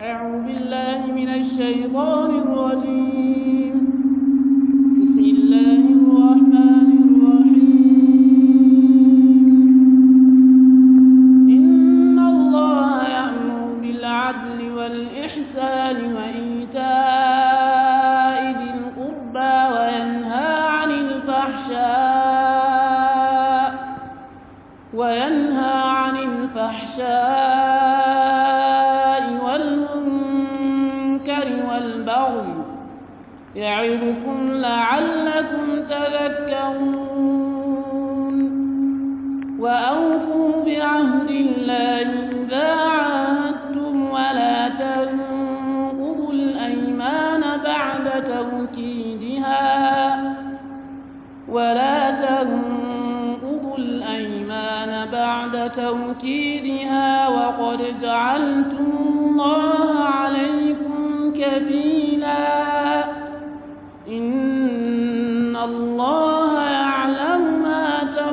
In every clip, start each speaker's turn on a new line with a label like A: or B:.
A: أعوذ بالله من الشيطان الرجيم بسم الله الرحمن الرحيم إن الله يأمر بالعدل والإحسان وإيتاء ذي القربى وينهى عن الفحشاء وينهى عن الفحشاء والمنكر والبغي يعظكم لعلكم تذكرون وأوفوا بعهد الله إذا عاهدتم ولا تنقضوا الأيمان بعد توكيدها ولا تنقضوا الأيمان بعد توكيدها وقد جعلتم الله عليكم كفيلا إن الله يعلم ما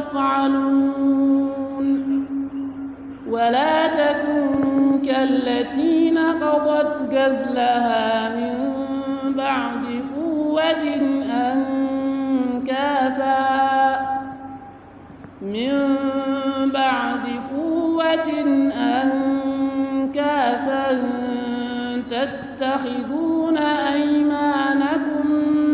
A: تفعلون ولا تكونوا كالتي نقضت غزلها من بعد قوة أنكاثا من بعد قوة أنكاثا تتخذون أيمانكم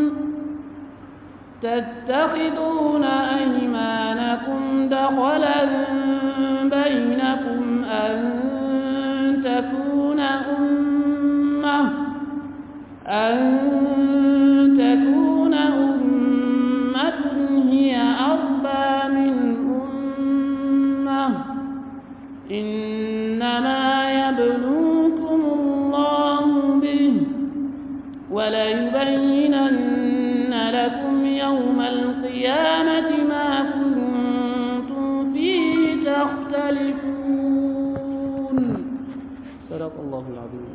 A: تتخذون أيمانكم دخلا بينكم أن تكون أمة أن تكون أمة هي أربى من أمة إنما يبلوكم الله به وليبينن لكم يوم القيامة ما كنتم فيه تختلفون صدق الله العظيم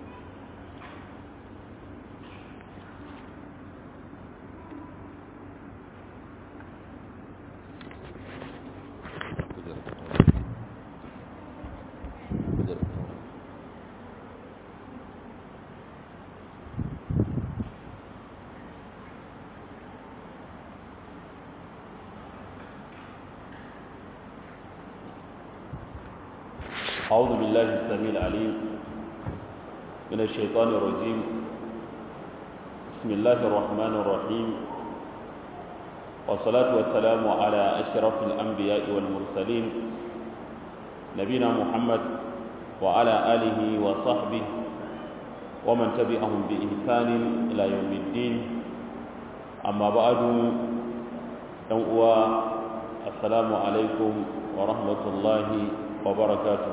B: أعوذ بالله السميع العليم من الشيطان الرجيم بسم الله الرحمن الرحيم والصلاة والسلام على أشرف الأنبياء والمرسلين نبينا محمد وعلى آله وصحبه ومن تبعهم بإحسان إلى يوم الدين أما بعد أنقوى السلام عليكم ورحمة الله وبركاته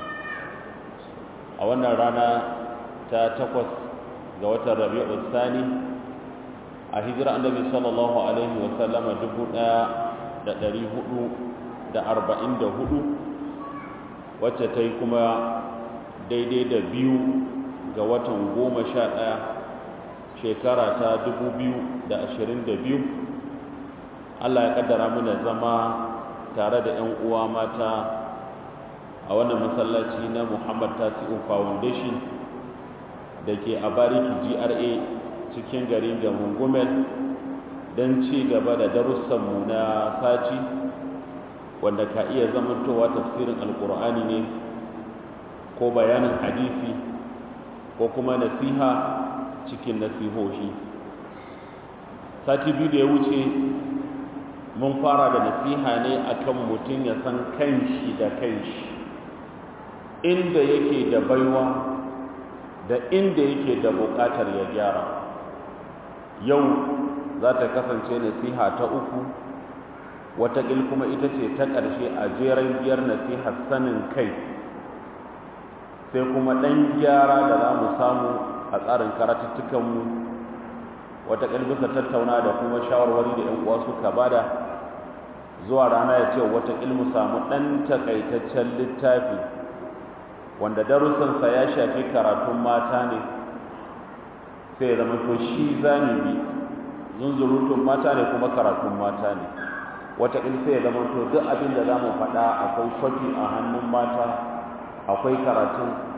B: a wannan rana ta takwas ga watan rabi'ul sani a hijira annabi sallallahu alaihi wa sallama dubu ɗaya da ɗari hudu da arba'in da hudu wacce ta yi kuma daidai da biyu ga watan goma sha ɗaya shekara ta dubu biyu da ashirin da biyu allah ya ƙaddara mana zama tare da 'yan uwa mata a wannan masallaci na muhammad tasi'u foundation da ke a bariki gra cikin garin garin gumel don ci gaba da darussanmu na sati wanda ka iya zamantowa tafsirin alkur'ani ne ko bayanin hadisi ko kuma nasiha cikin nasihohi sati biyu da ya wuce mun fara da nasiha ne akan mutum ya san kanshi da kanshi inda yake da baiwa da inda yake da buƙatar ya gyara yau za ta kasance nasiha ta uku wataƙil kuma ita ce ta ƙarshe a jeren biyar nasihar sanin kai sai kuma ɗan gyara da za mu samu a tsarin karatuttukanmu wataƙil bisa tattauna da kuma shawarwari da 'yan uwa suka bada zuwa rana ya ce wataƙil mu samu ɗan takaitaccen littafi wanda darussansa ya shafi karatun mata ne sai ya zama to shi zani bi zunzurutun mata ne kuma karatun mata ne wataƙil sai ya zama to duk abin da za mu faɗa akwai kwafi a hannun mata akwai karatun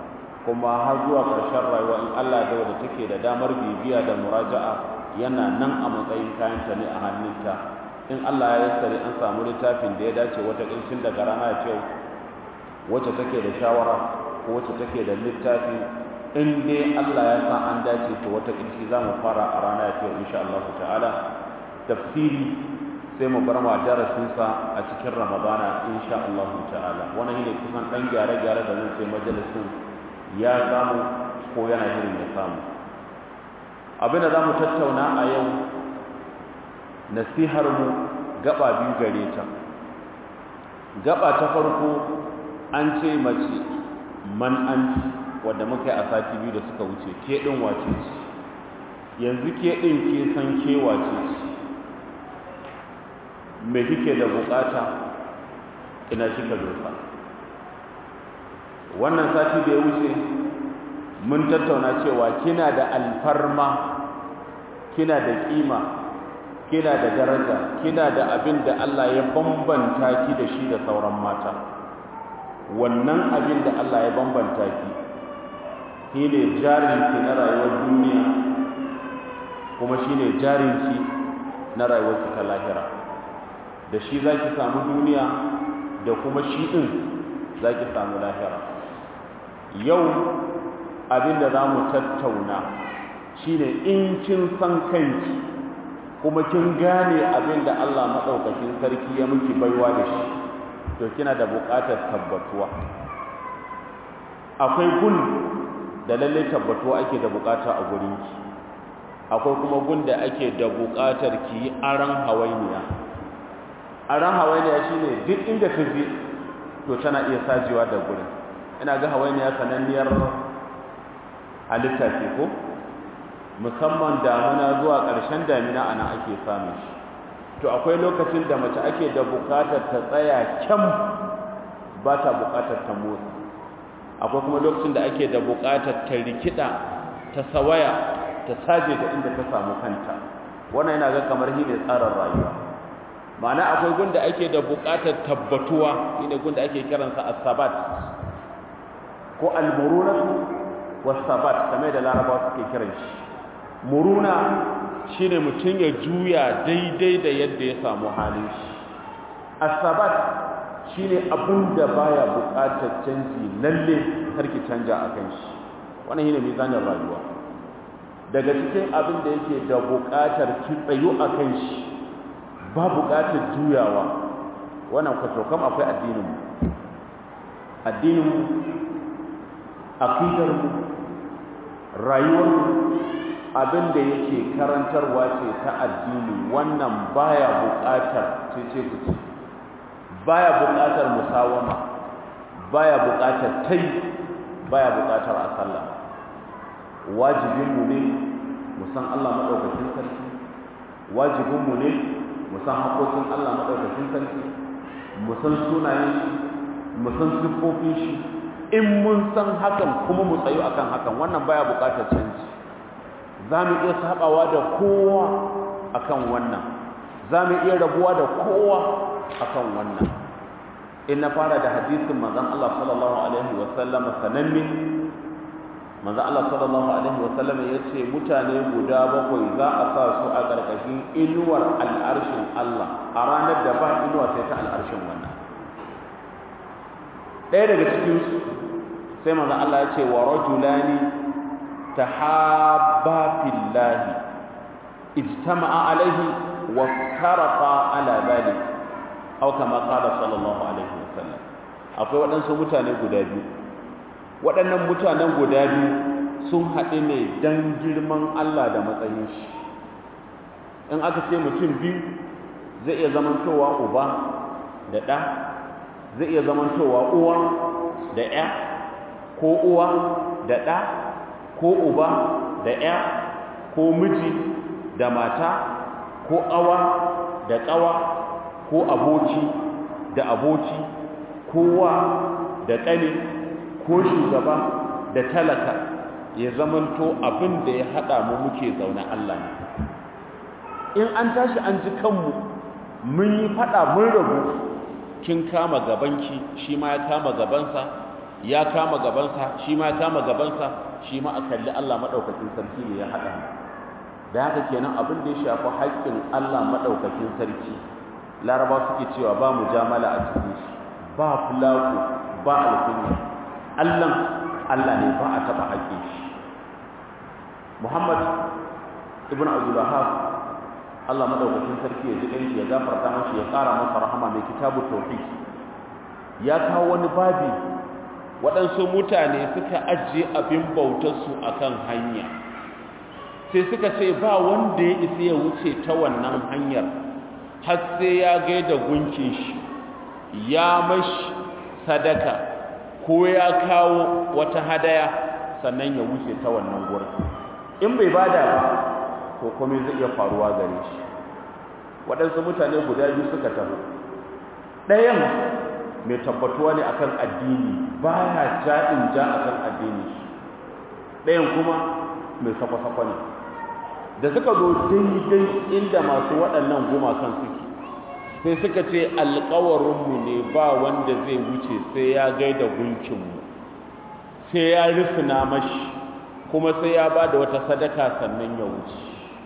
B: kuma har zuwa ƙarshen rayuwa in Allah da wadda take da damar bibiya da muraja'a yana nan a matsayin kayanta ne a hannunta in Allah ya yassare an samu littafin da ya dace wata ƙincin daga rana ya ce wacce take da shawara ko wacce take da littafi in dai Allah ya sa an dace to wata ƙinci za mu fara a rana ya ce insha Allah ta'ala tafsiri sai mu bar ma darasinsa a cikin ramadana insha Allah ta'ala wannan shine kusan dan gyare-gyare da zan sai majalisin ya samu ko yana shirin ya samu abin da za mu tattauna a yau nasihar mu gaba biyu gare ta gaba ta farko an ce mace man an wanda muka yi a sati biyu da suka wuce ke ɗin wace ce yanzu ke ɗin ke san ke wace ce me kike da bukata ina kika dosa wannan sati da ya wuce mun tattauna cewa kina da alfarma kina da kima kina da daraja kina da abin da Allah ya bambanta ki da shi da sauran mata wannan abin da Allah ya bambanta ki shine jarinki na rayuwar duniya kuma shine jarinki na rayuwarki ta lahira da shi za ki samu duniya da kuma shi ɗin za ki samu lahira yau abinda za mu tattauna shi ne in kin san kanki kuma kin gane abinda Allah maɗaukakin sarki ya miki baiwa da shi to kina da buƙatar tabbatuwa akwai gun da lallai tabbatuwa ake da buƙata a gurinki akwai kuma gun da ake da buƙatar ki yi aran hawainiya a ran hawainiya shi ne duk inda ta je to tana iya sajewa da gurin ina ga hawainiya sananniyar halitta ce ko musamman damuna zuwa ƙarshen damina ana ake samun shi to akwai lokacin da mace ake da buƙatar ta tsaya kyam ba ta buƙatar ta motsa akwai kuma lokacin da ake da buƙatar ta rikida ta sawaya ta saje da inda ta samu kanta wannan yana ga kamar shi ne tsarin rayuwa ma'ana akwai gunda ake da buƙatar tabbatuwa shine gunda ake kiransa as-sabat ko al-murunatu was-sabat kamar da larabawa suke kiran shi muruna shine mutum ya juya daidai da yadda ya samu halin shi as-sabat shine abin da baya buƙatar canji lalle karki canja akan shi wannan shine mizanin rayuwa daga cikin abin da yake da buƙatar ki tsayu akan shi ba buƙatar juyawa wannan kwatokam akwai addininmu addininmu aqidarmu rayuwarmu abin da yake karantarwa ce ta addini wannan baya buƙatar cece kuce baya buƙatar musawama baya buƙatar tai baya buƙatar a sallah wajibinmu ne mu san Allah maɗaukakin sarki wajibinmu ne mu san haƙoƙin Allah maɗaukakin sarki mu san sunayen shi mu san siffofin shi in mun san hakan kuma mu tsayu akan hakan wannan baya buƙatar canji za mu iya sabawa da kowa akan wannan za mu iya rabuwa da kowa akan wannan in na fara da hadisin manzon Allah sallallahu alaihi wa sallam sananne manzon Allah sallallahu alaihi wa sallam yace mutane guda bakwai za a sa su a ƙarƙashin inuwar al'arshin Allah a ranar da ba inuwa sai ta al'arshin wannan ɗaya daga cikin su sai manzon Allah ya ce wa rajulani tahabba fillahi ijtama'a alaihi wa tarafa ala dhalik aw kama qala sallallahu alaihi wasallam akwai waɗansu mutane guda biyu waɗannan mutanen guda biyu sun haɗu ne dan girman Allah da matsayin shi in aka ce mutum biyu zai iya zamantowa uba da ɗa zai iya zamantowa uwa da ƴa ko uwa da ɗa ko uba da ƴa ko miji da mata ko ƙawa da ƙawa ko aboki da aboki kowa da ƙane ko shugaba da talaka ya zamanto abin da ya haɗa mu muke zaune Allah ne in an tashi an ji kanmu mun yi faɗa mun rabu kin kama gabanki shi ma ya kama gabansa ya kama gabansa shi ma kama gabansa shi ma a kalli Allah maɗaukakin sarki ne ya haɗa da haka kenan abin da ya shafi haƙƙin Allah maɗaukakin sarki laraba suke cewa ba mu jamala a cikin shi ba fulaku ba alkunya Allah Allah ne ba a taɓa haƙƙin shi Muhammad ibn Abdul Wahhab Allah madaukakin sarki ya ji ɗanshi ya gafarta mashi ya ƙara masa rahama mai kitabu tauhid ya kawo wani babi waɗansu mutane suka ajiye abin bautarsu a kan hanya sai suka ce ba wanda ya isa ya wuce ta wannan hanyar har sai ya gaida gunkin shi ya mashi sadaka ko ya kawo wata hadaya sannan ya wuce ta wannan gurin in bai bada ba to komai zai iya faruwa gare shi waɗansu mutane guda biyu suka taho ɗayan mai tabbatuwa ne akan addini ba ya ja'in ja akan addini ɗayan kuma mai sakwa-sakwa ne da suka zo daidai inda masu waɗannan gumakan suke sai suka ce alkawarinmu ne ba wanda zai wuce sai ya gaida gunkinmu sai ya rufina mashi kuma sai ya ba da wata sadaka sannan ya wuce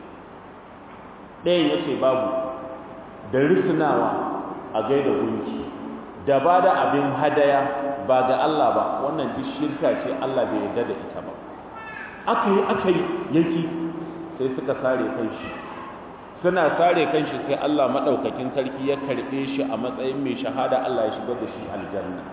B: ɗayan ya ce babu da rufunawa a gaida gunki da ba da abin hadaya ba ga Allah ba wannan duk shirka ce Allah bai yarda da ita ba aka yi aka yi yaki sai suka sare kanshi suna sare kanshi sai Allah madaukakin sarki ya karbe shi a matsayin mai shahada Allah ya shigar da shi aljanna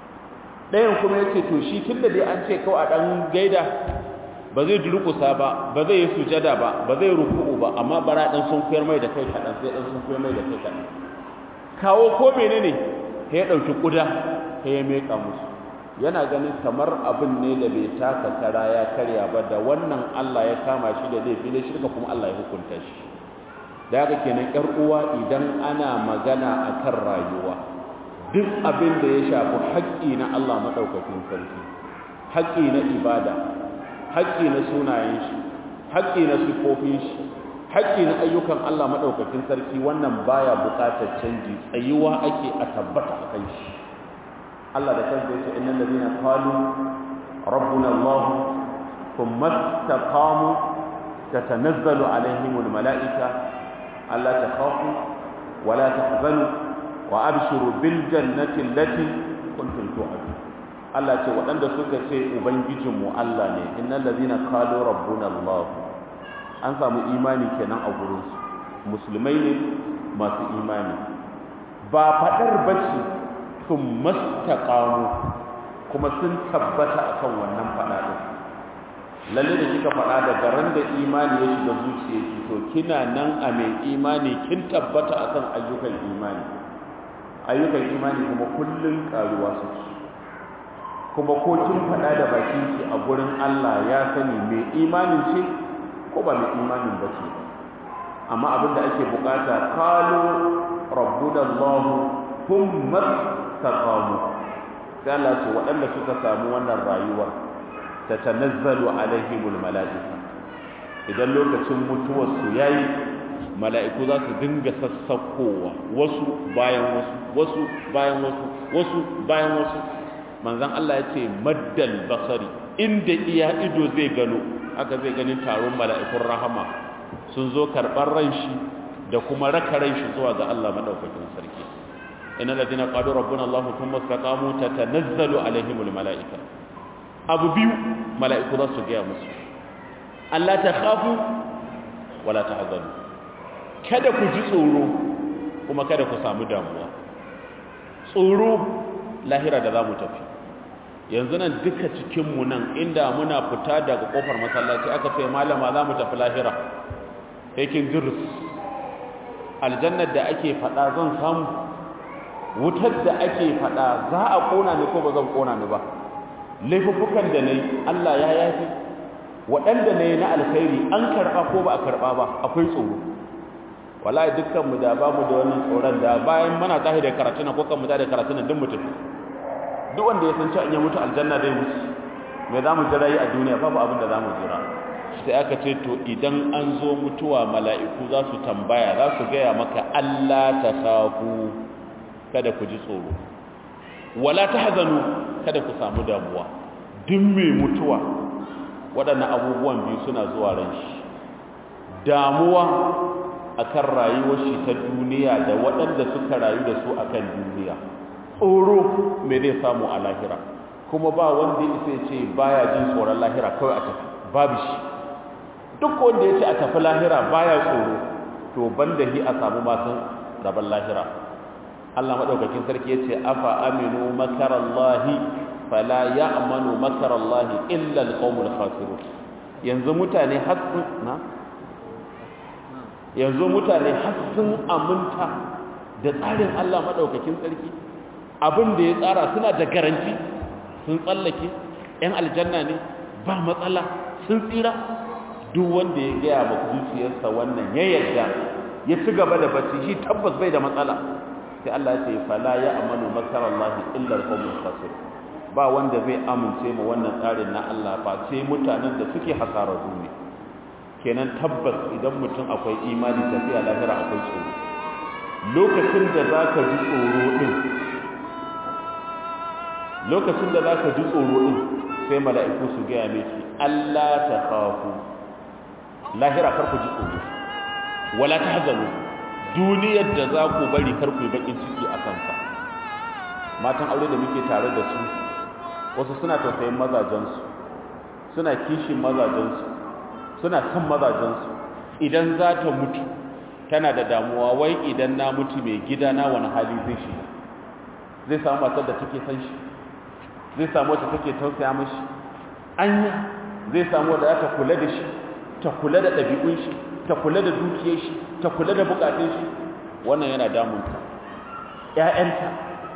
B: ɗayan kuma yace to shi tunda dai an ce kawai a dan gaida ba zai durkusa ba ba zai yi sujada ba ba zai ruku'u ba amma bara dan sun koyar mai da kai kadan sai dan sun koyar mai da kai kadan kawo ko menene sai ya dauki kuda sai ya meka musu yana ganin kamar abin ne da bai taka kara ya karya ba da wannan Allah ya kama shi da laifi ne shirka kuma Allah ya hukunta shi da haka kenan yar uwa idan ana magana akan rayuwa duk abin da ya shafi haƙƙi na Allah madaukakin sarki haƙƙi na ibada haƙƙi na sunayen shi haƙƙi na sifofin shi haƙƙi na ayyukan Allah madaukakin sarki wannan baya buƙatar canji tsayuwa ake a tabbata akan shi Allah da kansa yace innal ladina qalu rabbuna Allah thumma istaqamu tatanazzalu alaihimul malaika alla takhafu wa la tahzanu wa abshiru bil jannati allati kuntum tu'adun Allah ce waɗanda suka ce ubangijinmu Allah ne innal ladina qalu rabbuna Allah an samu imani kenan a gurin su musulmai ne masu imani ba fadar bace sun mastaqamu kuma sun tabbata akan wannan fada din lalle da kika fada daga ran da imani ya shiga zuciyarki to kina nan a mai imani kin tabbata akan ayyukan imani ayyukan imani kuma kullun karuwa suke kuma ko kin faɗa da bakin ki a gurin Allah ya sani mai imanin ce ko ba mai imanin ba ce amma abin da ake bukata qalu rabbuna Allah thumma taqamu sai Allah ce waɗanda suka samu wannan rayuwar tatanazzalu alaihimul malaika idan lokacin mutuwar su yayi mala'iku za su dinga sassakowa wasu bayan wasu wasu bayan wasu wasu bayan wasu manzan Allah ya ce maddal basari inda iya ido zai gano haka zai gani taron mala'ikun rahama sun zo karɓar ran shi da kuma raka ran shi zuwa ga Allah maɗaukakin sarki ina ladina qalu rabbuna Allah thumma istaqamu tatanazzalu alaihimul mala'ika abu biyu mala'iku za su gaya musu Allah ta khafu wala tahzanu kada ku ji tsoro kuma kada ku samu damuwa tsoro lahira da za mu tafi yanzu nan duka cikinmu nan inda muna fita daga kofar masallaci aka ce malama za mu tafi lahira yakin jirus aljannar da ake fada zan samu wutar da ake fada za a kona ni ko ba zan kona ni ba laifuffukan da na yi allah ya yafi waɗanda na yi na alkhairi an karɓa ko ba a karɓa ba akwai tsoro wallahi dukkanmu da babu da wannan tsoron da bayan muna tahi da karatu na ko kan mu da karatu na duk mutum duk wanda ya san cewa in ya mutu aljanna zai mutu me za mu jira yi a duniya babu abin da za mu jira sai aka ce to idan an zo mutuwa mala'iku za su tambaya za su gaya maka Allah ta kafu kada ku ji tsoro wala tahzanu kada ku samu damuwa duk mai mutuwa waɗannan abubuwan biyu suna zuwa ran shi damuwa akan rayuwar shi ta duniya da waɗanda suka rayu da su akan duniya tsoro me zai samu a lahira kuma ba wanda ya isa ce baya jin tsoron lahira kawai a tafi babu shi duk wanda ya ce a tafi lahira baya tsoro to banda hi a samu masu rabon lahira Allah madaukakin sarki yace afa aminu makarallahi fala ya'manu makarallahi illa alqawmul khasirun yanzu mutane hasun na yanzu mutane hasun aminta da tsarin Allah madaukakin sarki abin da ya tsara suna da garanti sun tsallake yan aljanna ne ba matsala sun tsira duk wanda ya gaya maka zuciyarsa wannan ya yarda ya ci gaba da bacci shi tabbas bai da matsala sai Allah ya ce fala ya amanu makarallahi illa alqawmul khasir ba wanda zai amince mu wannan tsarin na Allah ba sai mutanen da suke hasararru ne kenan tabbas idan mutum akwai imani tafiya lahira akwai tsoro lokacin da zaka ji tsoro din lokacin da zaka ji tsoro din sai mala'iku su ga miki Allah ta khafu lahira kar ku ji tsoro wala tahzanu duniyar da za ku bari kar ku yi bakin ciki a kansa matan aure da muke tare da su wasu suna tausayin mazajensu suna kishin mazajensu suna son mazajensu idan za ta mutu tana da damuwa wai idan na mutu mai gida na wani hali zai shi zai samu matar da take san shi zai samu wacce take tausaya mashi anya zai samu wadda ta kula da shi ta kula da ɗabi'un shi ta kula da dukiyar shi ta kula da bukatun shi wannan yana damunta ƴaƴanta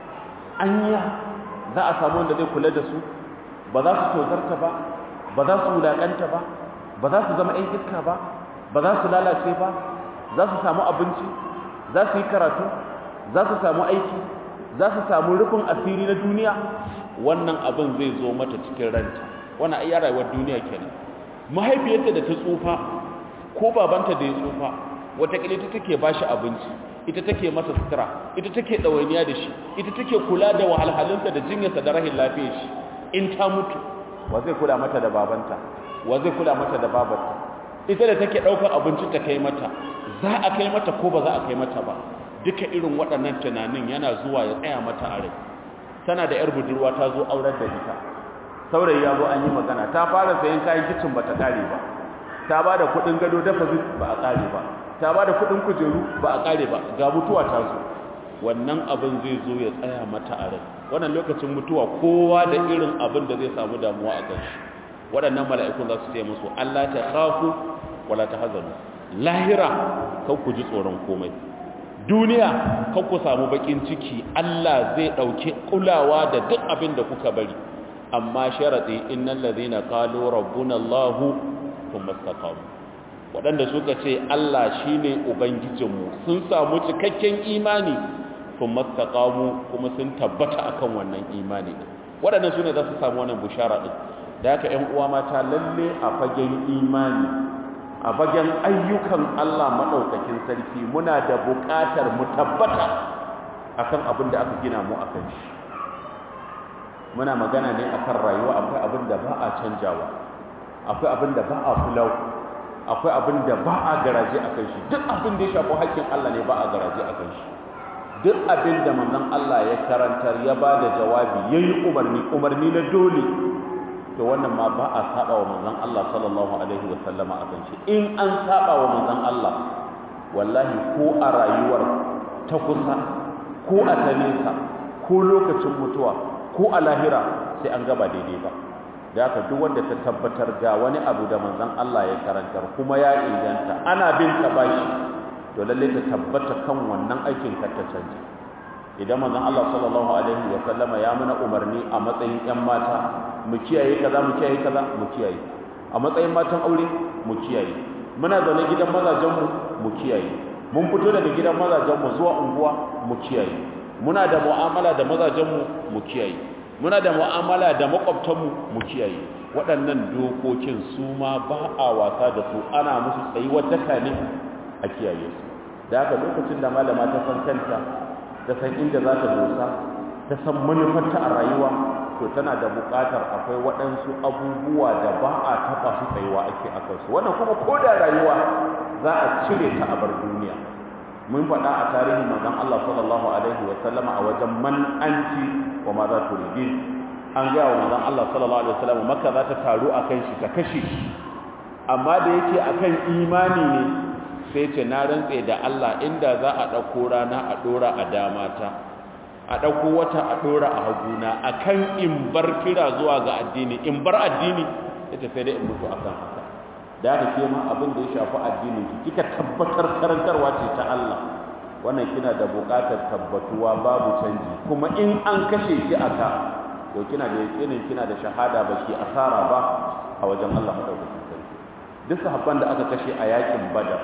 B: anya za a samu wanda zai kula da su ba za su tozarta ba ba za su wulaƙanta ba ba za su zama 'yan iska ba ba za su lalace ba za su samu abinci za su yi karatu za su samu aiki za su samu rufin asiri na duniya wannan abin zai zo mata cikin ranta wannan ai rayuwar duniya kenan mahaifiyarta da ta tsufa ko babanta da ya tsufa wataƙila ita take ba shi abinci ita take masa sutura ita take ɗawainiya da shi ita take kula da wahalhalunsa da jinyarsa da rahin lafiyar shi in ta mutu wa zai kula mata da babanta wa zai kula mata da babarta ita da take ɗaukar abinci ta kai mata za a kai mata ko ba za a kai mata ba duka irin waɗannan tunanin yana zuwa ya tsaya mata a rai tana da 'yar budurwa ta zo aurar da ita saurayi ya zo an yi magana ta fara sayan kayan kicin ba ta ƙare ba ta ba da kuɗin gado dafa ba a ƙare ba ta ba da kuɗin kujeru ba a ƙare ba ga mutuwa ta zo wannan abin zai zo ya tsaya mata a rai wannan lokacin mutuwa kowa da irin abin da zai samu damuwa a kanshi waɗannan mala'ikun za su ce musu Allah ta khafu wala ta hazanu lahira kan ku ji tsoron komai duniya kan ku samu bakin ciki Allah zai ɗauki kulawa da duk abin da kuka bari amma sharaɗi innal ladhina qalu rabbuna Allahu thumma istaqamu waɗanda suka ce Allah shine ubangijinmu sun samu cikakken imani thumma istaqamu kuma sun tabbata akan wannan imani waɗannan sune za su samu wannan bushara din da haka ƴan uwa mata lalle a fagen imani a fagen ayyukan Allah madaukakin sarki muna da buƙatar mu tabbata akan abin da aka gina mu akan shi muna magana ne akan rayuwa akwai abin da ba a canjawa akwai abin da ba a fulau akwai abin da ba a garaje akan shi duk abin da ya shafi haƙƙin Allah ne ba a garaje akan shi duk abin da manzon Allah ya karantar ya ba da jawabi yayi umarni umarni na dole to wannan ma ba a saba wa manzon Allah sallallahu alaihi wa sallama akan shi in an saba wa manzon Allah wallahi ko a rayuwar ta kusa ko a ta nesa ko lokacin mutuwa ko a lahira sai an gaba daidai ba da haka duk wanda ta tabbatar ga wani abu da manzon Allah ya karantar kuma ya inganta ana bin ta bashi to lalle ta tabbata kan wannan aikin kar ta canja idan manzon Allah sallallahu alaihi wa sallama ya muna umarni a matsayin ƴan mata mu kiyaye kaza mu kiyaye kaza mu kiyaye a matsayin matan aure mu kiyaye muna zaune gidan mazajen mu mu kiyaye mun fito daga gidan mazajen mu zuwa unguwa mu kiyaye muna da mu'amala da mazajen mu mu kiyaye muna da mu'amala da makwabtan mu mu kiyaye waɗannan dokokin su ma ba a wasa da su ana musu tsayuwar daka ne a kiyaye su da haka lokacin da malama ta san kanta ta san inda za ta dosa ta san manufarta a rayuwa to tana da buƙatar akwai waɗansu abubuwa da ba a taɓa su tsayuwa ake a kansu wannan kuma ko da rayuwa za a cire ta a bar duniya mun faɗa a tarihin manzon Allah sallallahu alaihi wa sallama a wajen man anti wa ma za tu ridin an ga wa manzon Allah sallallahu alaihi wa sallama makka za ta taru akan shi ta kashe shi amma da yake akan imani ne sai ce na rantse da Allah inda za a ɗauko rana a ɗora a damata a ɗauko wata a ɗora a haguna a kan in bar kira zuwa ga addini in bar addini ya tafi da in mutu a kan haka da haka ke ma abin da ya shafi addinin ki kika tabbatar karantarwa ce ta Allah wannan kina da buƙatar tabbatuwa babu canji kuma in an kashe ki a ka to kina da yakinin kina da shahada ba ki asara ba a wajen Allah madaukakin sarki duk sahabban da aka kashe a yakin badar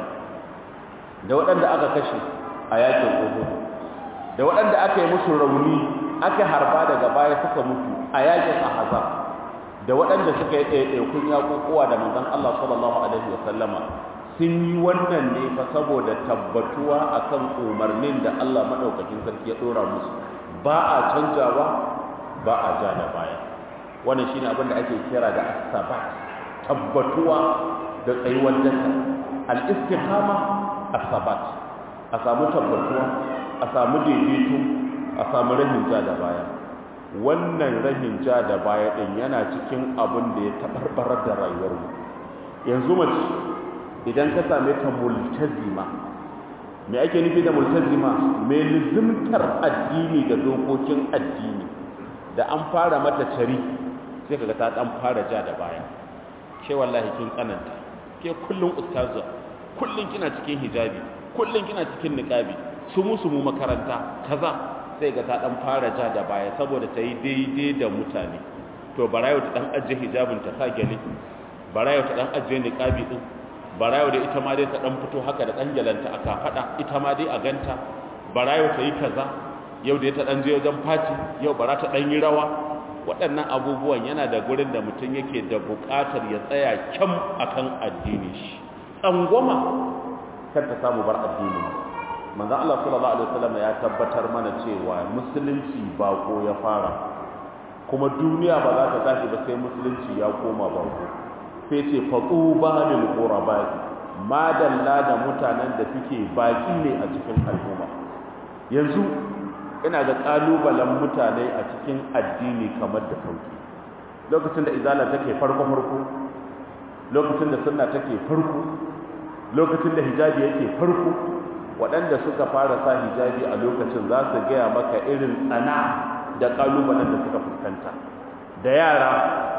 B: da waɗanda aka kashe a yakin uhud da waɗanda aka yi musu rauni aka harba daga baya suka mutu a yakin ahzab da waɗanda suka yi ɗaiɗaikun yaƙuƙuwa da manzon Allah sallallahu alaihi wasallama sun yi wannan ne fa saboda tabbatuwa akan umarnin da Allah madaukakin sarki ya ɗora musu ba a canjawa ba a ja da baya wannan shine abin da ake kira da as-sabat tabbatuwa da tsayuwar daka al-istiqama as-sabat a samu tabbatuwa a samu daidaito a samu rahin ja da baya wannan rahin ja da baya din yana cikin abin da ya tabarbarar da rayuwar mu yanzu mace idan ka same ta multazima me ake nufi da multazima mai lizimtar addini da dokokin addini da an fara mata cari sai kaga ta dan fara ja da baya ke wallahi kin tsananta ke kullun ustazu kullun kina cikin hijabi kullun kina cikin niqabi su musu mu makaranta kaza sai ga ta dan fara ja da baya saboda ta yi daidai da mutane to barayo ta dan ajiye hijabin ta sa gele barayo ta dan ajiye niqabi din barayo da ita ma dai ta dan fito haka da dan gelanta aka fada ita ma dai a ganta barayo ta yi kaza yau da ta dan je wajen fati yau bara ta dan yi rawa waɗannan abubuwan yana da gurin da mutum yake da buƙatar ya tsaya kyam akan addini shi tsangwama kar ta samu bar addini manzo Allah sallallahu alaihi wasallam ya tabbatar mana cewa musulunci bako ya fara kuma duniya ba za ta tashi ba sai musulunci ya koma bako sai ce fatuba lil ghuraba madalla da mutanen da suke baki ne a cikin al'umma yanzu ina ga kalubalen mutane a cikin addini kamar da sauki lokacin da izala take farko farko lokacin da sunna take farko lokacin da hijabi yake farko waɗanda suka fara sa hijabi a lokacin za su gaya maka irin tsana da kalubalen da suka fuskanta da yara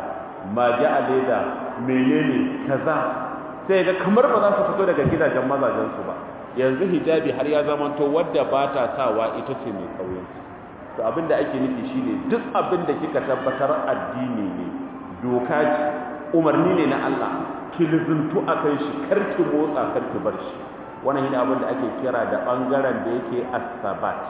B: mage a leda menene kaza sai ga kamar ba za su fito daga gidajen mazajensu ba yanzu hijabi har ya zamanto wadda ba ta sawa ita ce mai kauyen to abinda ake nufi shine duk abinda kika tabbatar addini ne doka ce umarni ne na Allah ki lizuntu akan shi kar ki motsa kar ki bar shi wannan yana abinda ake kira da bangaren da yake as-sabat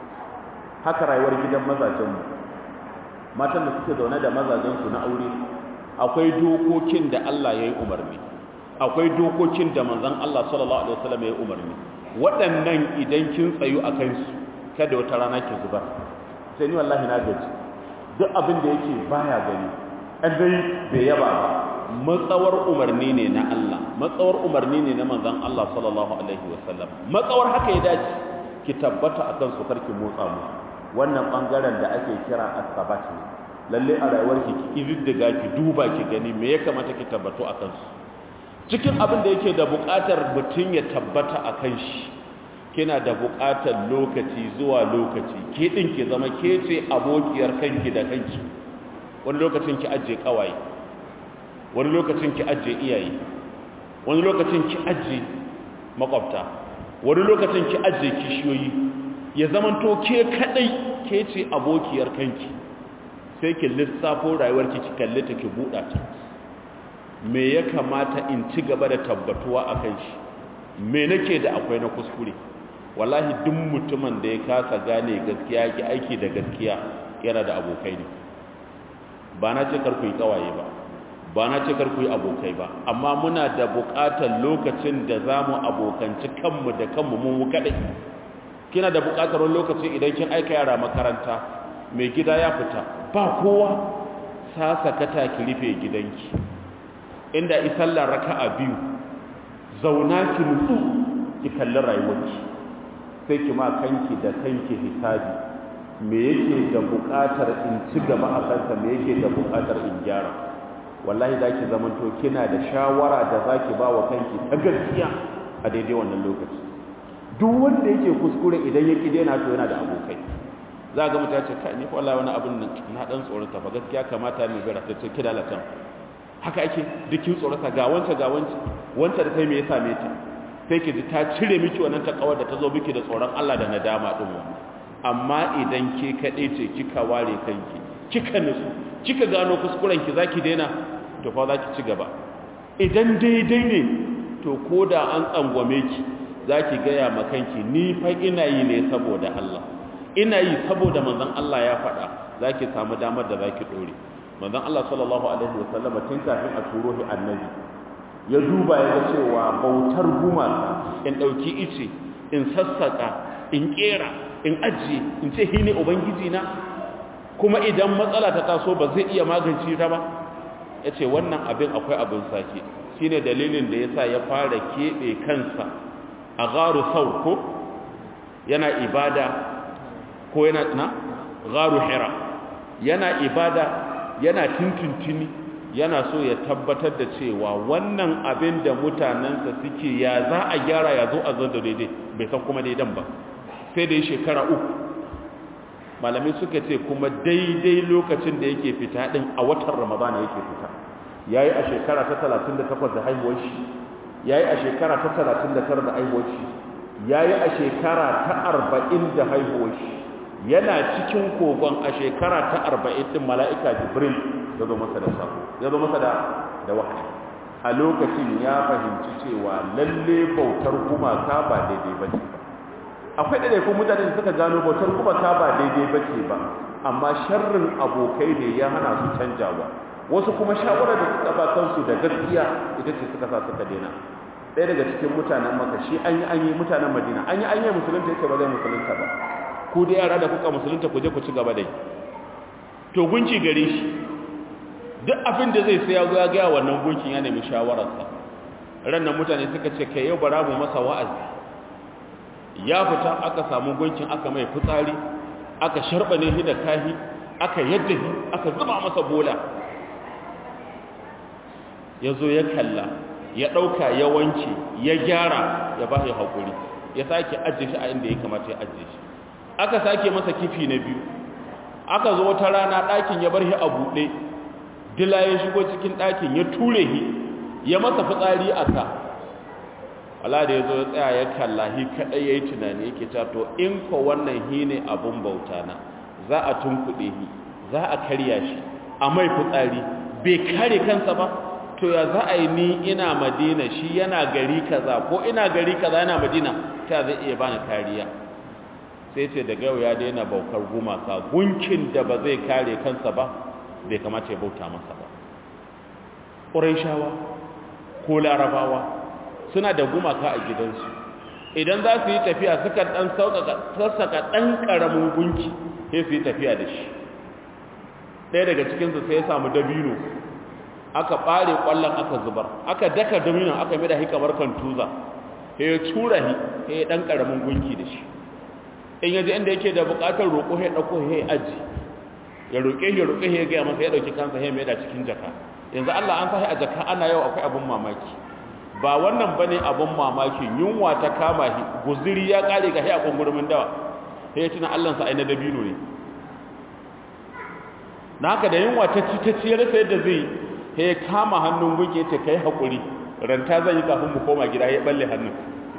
B: haka rayuwar gidan mazajen mu matan da suke zaune da mazajen su na aure akwai dokokin da Allah ya yi umarni akwai dokokin da manzon Allah sallallahu alaihi wasallam ya umarni waɗannan idan kin tsayu a kansu kada wata rana ki zubar sai ni wallahi na gaji duk abin da yake baya gani an dai bai yaba ba matsawar umarni ne na Allah matsawar umarni ne na manzon Allah sallallahu alaihi wasallam matsawar haka ya dace ki tabbata akan su karki motsa mu wannan bangaren da ake kira as-sabat ne lalle a rayuwarki ki kididdiga ki duba ki gani me ya kamata ki tabbato akan su cikin abin da yake da buƙatar mutum ya tabbata a kan shi kina da buƙatar lokaci zuwa lokaci ke ɗin ki zama ke ce abokiyar kanki da kanki wani lokacin ki ajiye ƙawaye wani lokacin ki ajiye iyaye wani lokacin ki ajiye makwabta wani lokacin ki ajiye kishiyoyi ya zamanto ke kaɗai ke ce abokiyar kanki sai ki lissafo rayuwarki ki kalli ta ki buɗa ta me ya kamata in ci gaba da tabbatuwa a kan shi me nake da akwai na kuskure wallahi duk mutumin da ya kasa gane gaskiya ki aiki da gaskiya yana da abokai ne ba na ce karku yi kawaye ba ba na ce karku yi abokai ba amma muna da buƙatar lokacin da za mu abokanci kanmu da kanmu mun kaɗai kina da buƙatar wani lokaci idan kin aika yara makaranta mai gida ya fita ba kowa sasakata ki rufe gidanki inda isallar raka'a biyu zauna ki nutsu ki kalli rayuwarki sai ki ma kanki da kanki hisabi me yake da buƙatar in ci gaba a kansa me yake da buƙatar in gyara wallahi za ki zamanto kina da shawara da za ki ba wa kanki ta gaskiya a daidai wannan lokaci duk wanda yake kuskure idan ya ƙi daina to yana da abokai za ga mutum ya ce kai ni wallahi wani abin nan na dan tsorata fa gaskiya kamata mu gara ta ce kida latan haka ake dukin tsorata ga wanta ga wanta wanta da kai me ya same ta sai ki ji ta cire miki wannan takawar da ta zo miki da tsoron Allah da nadama din wannan amma idan ke kaɗai ce kika ware kanki kika nutsu kika gano kuskuren ki zaki daina to fa zaki ci gaba idan daidai ne to koda an tsangwame ki zaki gaya ma kanki ni fa ina yi ne saboda Allah ina yi saboda manzon Allah ya faɗa zaki samu damar da zaki dore manzon Allah sallallahu alaihi wasallam tun kafin a turo shi annabi ya duba ya ga cewa bautar gumaka in dauki ice in sassaka in kera in ajiye in ce shi ne ubangiji na kuma idan matsala ta taso ba zai iya magance ta ba ya ce wannan abin akwai abin sake shi ne dalilin da ya sa ya fara keɓe kansa a garu saur ko yana ibada ko yana na garu hira yana ibada yana tuntuntuni yana so ya tabbatar da cewa wannan abin da mutanensa suke ya za a gyara ya zo a zan da daidai bai san kuma daidan ba sai da shekara uku malamai suka ce kuma daidai lokacin da yake fita din a watan ramadana yake fita yayi a shekara ta 38 da haihuwar shi yayi a shekara ta 39 da haihuwar shi yayi a shekara ta 40 da haihuwar shi yana cikin kogon a shekara ta 40 din mala'ika jibril ya zo masa da sako ya zo masa da da wahayi a lokacin ya fahimci cewa lalle bautar gumaka ba daidai ba ce ba akwai ɗaiɗaikun mutane da suka gano bautar gumaka ba daidai ba ce ba amma sharrin abokai ne ya hana su canjawa wasu kuma shawarar da suka ba kansu da gaskiya ita ce suka sa suka daina ɗaya daga cikin mutanen maka shi an yi an yi mutanen madina an yi an yi musulunta yake ba zai musulunta ba ku da yara da kuka musulunta ku je ku ci gaba dai to gunki gare shi duk abin da zai sai ya zo ya gaya wannan gunkin ya nemi shawararsa rannan mutane suka ce kai yau bara mu masa wa'azi ya fita aka samu gunkin aka mai fitsari aka sharbane shi da kahi aka yadda shi aka zuba masa bola ya zo ya kalla ya ɗauka ya wanke ya gyara ya ba shi haƙuri ya sake ajiye shi a inda ya kamata ya ajiye shi aka sake masa kifi na biyu aka zo wata rana ɗakin ya bar shi a buɗe dila ya shigo cikin ɗakin ya ture shi ya masa fitsari a ka Allah da ya zo ya tsaya ya kalla shi kaɗai ya yi tunani yake cewa to in ko wannan hi ne abin bauta na za a tunkuɗe shi za a karya shi a mai fitsari bai kare kansa ba to ya za a yi ni ina madina shi yana gari kaza ko ina gari kaza yana madina ta zai iya bani kariya sai ce daga yau ya daina baukar gumaka gunkin da ba zai kare kansa ba bai kamata ya bauta masa ba ƙuraishawa ko larabawa suna da gumaka a gidansu idan za su yi tafiya suka ɗan sassaka ɗan ƙaramin gunki sai su yi tafiya da shi ɗaya daga cikinsu sai ya samu dabino aka ɓare ƙwallon aka zubar aka daka dabino aka mai da hi kamar kan tuza sai ya tura hi sai ya ɗan ƙaramin gunki da shi in yaji inda yake da buƙatar roƙo ya ɗauko ya aji ya roƙe ya roƙe ya gaya masa ya ɗauki kansa ya mai da cikin jaka yanzu Allah an sahi a jaka ana yau akwai abin mamaki ba wannan bane abin mamaki yunwa ta kama shi guziri ya kare ga a kungurumin dawa sai ya tuna Allah sa ai na dabino ne na haka da yunwa ta ci ta ci ya rasa yadda zai sai ya kama hannun gunki yace kai hakuri ranta zan yi kafin mu koma gida ya balle hannun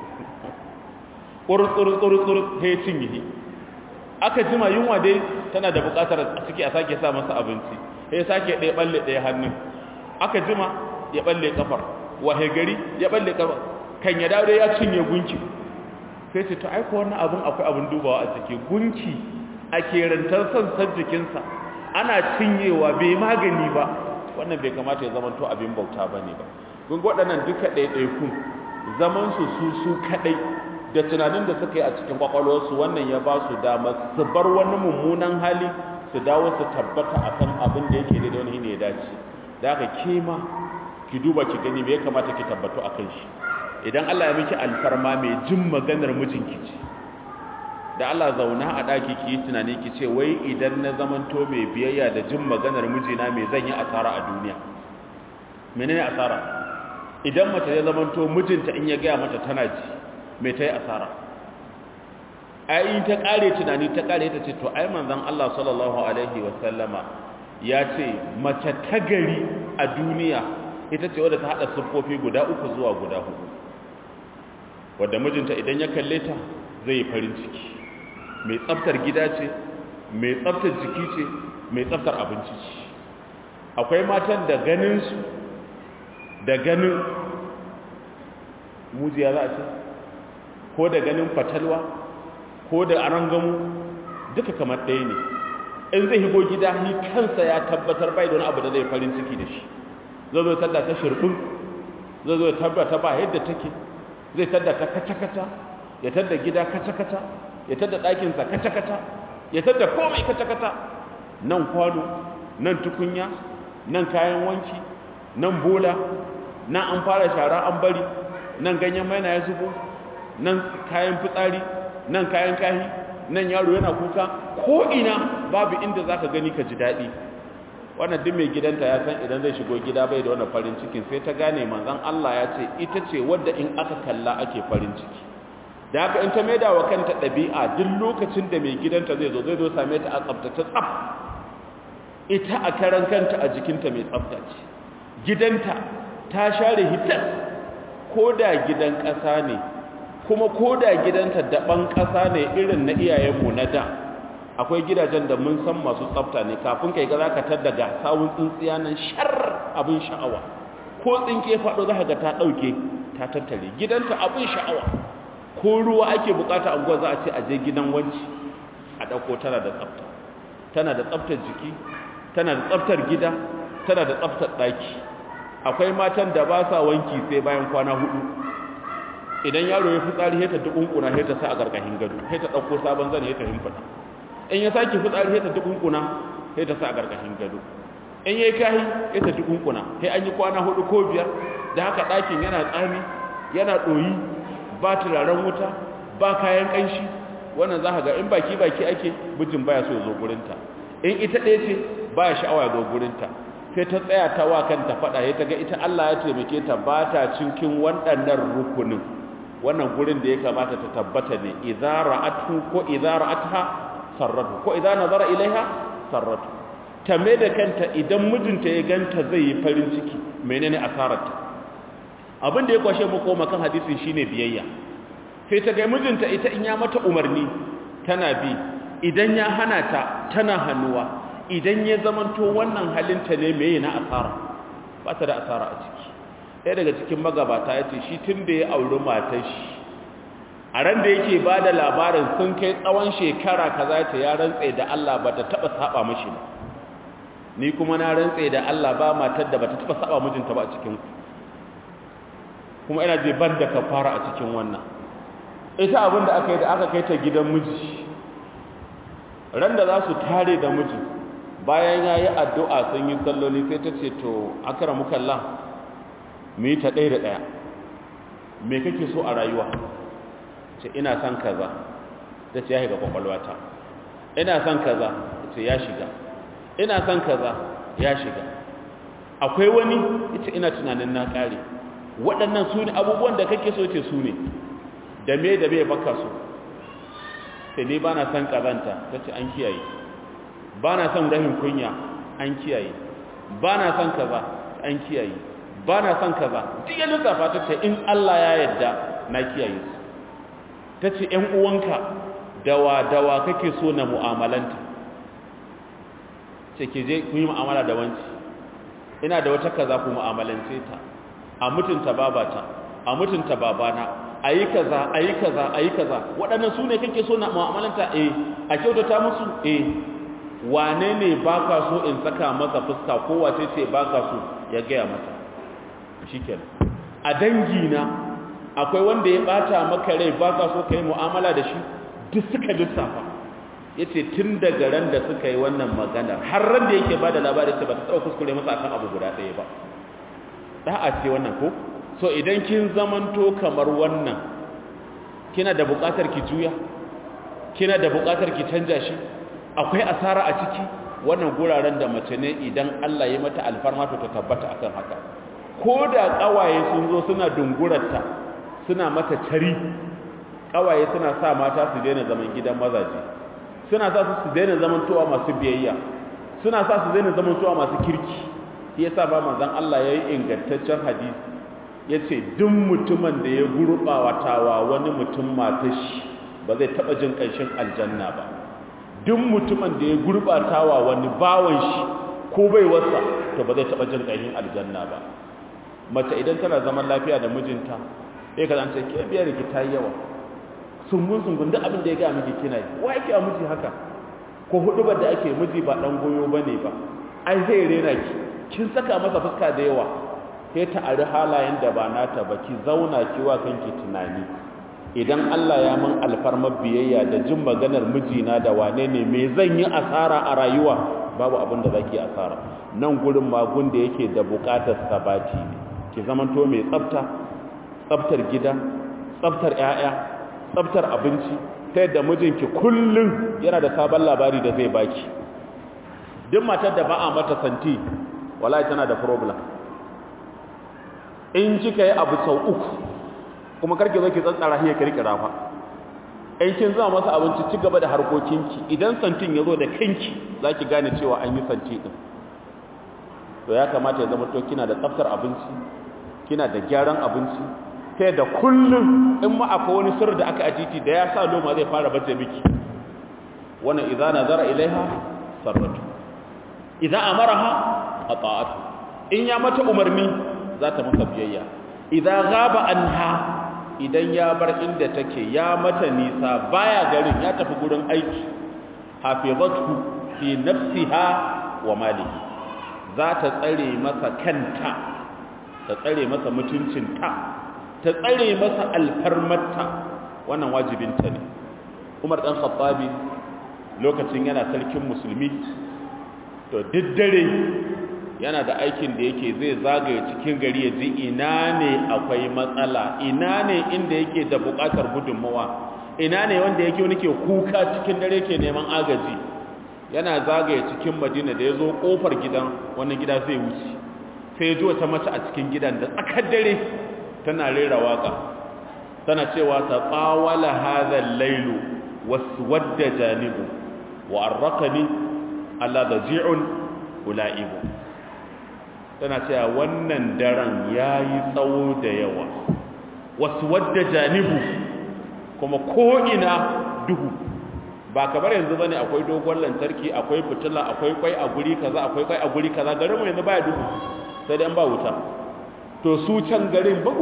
B: kurkur kurkur sai ya cinye aka jima yunwa dai tana da bukatar a ciki a sake sa masa abinci sai sake ɗaya balle ɗaya hannun aka jima ya balle kafar wahe gari ya balle kafar kan ya dawo ya cinye gunki sai ce to aiko wannan abun akwai abun dubawa a ciki gunki a kerantar sansan jikinsa ana cinyewa bai magani ba wannan bai kamata ya zama to abin bauta ba ne ba gun waɗannan duka ɗaiɗaikun zaman su su su kaɗai da tunanin da suka yi a cikin kwakwalwarsu wannan ya ba su damar su bar wani mummunan hali su dawo su tabbata akan abin da yake da wani ne ya dace da haka kema ki duba ki gani me ya kamata ki tabbatu akan shi idan Allah ya miki alfarma mai jin maganar mijinki ce da Allah zauna a daki ki yi tunani ki ce wai idan na zamanto mai biyayya da jin maganar mijina me zan yi asara a duniya menene asara idan mace ya zamanto mijinta in ya gaya mata tana ji me ta yi asara ai ta kare tunani ta kare ta ce to ai manzon Allah sallallahu alaihi wasallama ya ce mace ta gari a duniya ita ce wadda ta hada siffofi guda uku zuwa guda hudu wadda mijinta idan ya kalle ta zai yi farin ciki mai tsaftar gida ce mai tsaftar jiki ce mai tsaftar abinci ce akwai matan da ganin su da ganin mujiya za a ce ko da ganin fatalwa ko da arangamu duka kamar ɗaya ne in zai higo gida ni kansa ya tabbatar bai da wani abu da zai farin ciki da shi zai zo tadda ta shirfin zai zo tabbata ba yadda take zai tadda ta kata-kata ya tadda gida kata-kata ya tadda ɗakinsa kata-kata ya tadda komai kata-kata nan kwano nan tukunya nan kayan wanki nan bola nan an fara shara an bari nan ganyen maina ya zubo nan kayan fitsari nan kayan kahi nan yaro yana kuka ko ina babu inda zaka gani ka ji daɗi wannan duk mai gidanta ya san idan zai shigo gida bai da wannan farin cikin sai ta gane manzon Allah ya ce ita ce wadda in aka kalla ake farin ciki da haka in ta maida wa kanta ɗabi'a duk lokacin da mai gidanta zai zo zai zo same ta a tsaftace tsaf ita a karan kanta a jikinta mai tsaftace gidanta ta share hitas ko da gidan ƙasa ne kuma ko da gidanta daban ƙasa ne irin na iyayenmu na da akwai gidajen da mun san masu tsafta ne kafin kai ga za ka tar daga sawun tsintsiya nan shar abin sha'awa ko tsinke faɗo za ka ga ta ɗauke ta tattare gidanta abin sha'awa ko ruwa ake bukata a za a ce a je gidan wanci a ɗauko tana da tsafta tana da tsaftar jiki tana da tsaftar gida tana da tsaftar ɗaki akwai matan da ba sa wanki sai bayan kwana hudu idan yaro ya fitsari sai ta dukunkuna sai ta sa a gargashin gado sai ta dauko sabon zane sai ta himfata in ya saki fitsari sai ta dukunkuna sai ta sa a gargashin gado in yayi kahi sai ta dukunkuna sai an yi kwana hudu ko biyar da haka dakin yana tsami yana doyi ba turaren wuta ba kayan kanshi wannan za ka ga in baki baki ake bijin baya so ya zo gurinta in ita ɗaya ce baya sha'awa ya zo gurinta sai ta tsaya ta wa kanta fada ya taga ita Allah ya taimake ta ba ta cinkin waɗannan rukunin wannan gurin da ya kamata ta tabbata ne idza ra'atu ko idza ra'atha sarratu ko idza nazara ilaiha sarratu ta mai da kanta idan mijinta ya ganta zai yi farin ciki menene asararta abin da ya kwashe mu koma kan hadisin shine biyayya sai ta ga mijinta ita in ya mata umarni tana bi idan ya hana ta tana hannuwa idan ya zamanto wannan halinta ne mai na asara ba ta da asara a ciki ɗaya daga cikin magabata ya ce shi tun da ya auri matar shi a ran da yake ba da labarin sun kai tsawon shekara kaza ta ya rantse da Allah ba ta taɓa saba mashi ba ni kuma na rantse da Allah ba matar da ba ta taɓa saba mijinta ba a cikin kuma ina je ban da kafara a cikin wannan ita abin da aka yi da aka kai ta gidan miji ran da za su tare da mijin bayan ya yi addu'a sun yi salloli sai ta ce to akara mukalla mu yi ta ɗaya da ɗaya me kake so a rayuwa ce ina son kaza ta ce ya shiga kwakwalwata ina son kaza ce ya shiga ina son kaza ya shiga akwai wani ita ina tunanin na ƙare waɗannan su ne abubuwan da kake so ce su ne da me da me baka so sai ne ba na son ƙazanta ta ce an kiyaye ba na son rahin kunya an kiyaye ba na son kaza an kiyaye ba na son kaza duk ya lissafa ta ce in Allah ya yarda na kiyaye su ta ce ‘yan uwanka dawa dawa kake so na mu'amalanta ce ke je kun yi mu'amala da wanci ina da wata kaza ku mu'amalance ta a mutunta babata a mutunta babana a yi kaza a yi kaza a yi kaza waɗannan su ne kake so na mu'amalanta eh a kyautata musu eh wane ne ba ka so in saka masa fuska ko wace ce ba ka so ya gaya mata shi a dangina akwai wanda ya bata maka rai ba ka so ka yi mu'amala da shi duk suka lissafa yace tun daga ran da suka yi wannan magana har ran da yake bada labari sai ba ta tsau kuskure masa akan abu guda ɗaya ba da'a ce wannan ko so idan kin zamanto kamar wannan kina da buƙatar ki juya kina da buƙatar ki canja shi akwai asara a ciki wannan guraren da mace ne idan Allah ya mata alfarma to ta tabbata akan haka ko da kawaye sun zo suna dungurarta suna mata tari kawaye suna sa mata su daina zaman gidan mazaje suna sa su su daina zaman towa masu biyayya suna sa su daina zaman towa masu kirki shi yasa ba manzon Allah yayi ingantaccen hadisi yace duk mutumin da ya gurbawatawa wani mutum matar shi ba zai taba jin kanshin aljanna ba duk mutumin da ya gurbatawa wani bawan shi ko bai wasa to ba zai taba jin kanshin aljanna ba mace idan tana zaman lafiya da mijinta sai ka zance ke biyar ki ta yawa sungun sungun duk abin da ya ga miki kina yi wa yake a miji haka ko hudu ba da ake miji ba dan goyo bane ba ai zai rena ki kin saka masa fuska da yawa sai ta ari halayen da ba nata ba ki zauna ki wa kanki tunani idan Allah ya mun alfarmar biyayya da jin maganar mijina da wane ne me zan yi asara a rayuwa babu abin da zaki asara nan gurin magun da yake da bukatar sabati ne ki zamanto mai tsafta tsaftar gida tsaftar ƴaƴa tsaftar abinci ta yadda mijinki kullum yana da sabon labari da zai baki duk matar da ba a mata santi wallahi tana da problem in kika yi abu sau uku kuma karki zo ki tsantsara hiya kirkira fa in kin zama masa abinci ci gaba da harkokinki idan santin ya zo da kanki za ki gane cewa an yi santi din to ya kamata ya zama to kina da tsaftar abinci kina da gyaran abinci ta yadda kullum in ma akwai wani sirri da aka ajiti da ya sa loma zai fara bace miki wannan idza nazara ilaiha sarratu idza amaraha ata'atu in ya mata umarni za ta masa biyayya idza ghaba anha idan ya bar inda take ya mata nisa baya garin ya tafi gurin aiki hafizatu fi nafsiha wa malihi za ta tsare masa kanta ta tsare masa mutuncinta ta tsare masa alfarmarta wannan wajibinta ne umar dan khattabi lokacin yana sarkin musulmi to diddare yana da aikin da yake zai zagaye cikin gari ya ji ina ne akwai matsala ina ne inda yake da bukatar gudunmawa ina ne wanda yake wani ke kuka cikin dare ke neman agaji yana zagaye cikin madina da ya zo kofar gidan wani gida zai wuce sai ji wata mace a cikin gidan da tsakar dare tana rera waka tana cewa ta tsawala hadha lailu waswadda janibu wa arraqani alla daji'un ulaibu tana cewa wannan daren yayi tsawo da yawa waswadda janibu kuma ko ina duhu ba kamar yanzu bane akwai dogon lantarki akwai fitila akwai kwai a guri kaza akwai kwai a guri kaza garin mu yanzu baya duhu sai dai an ba wuta to su can garin ba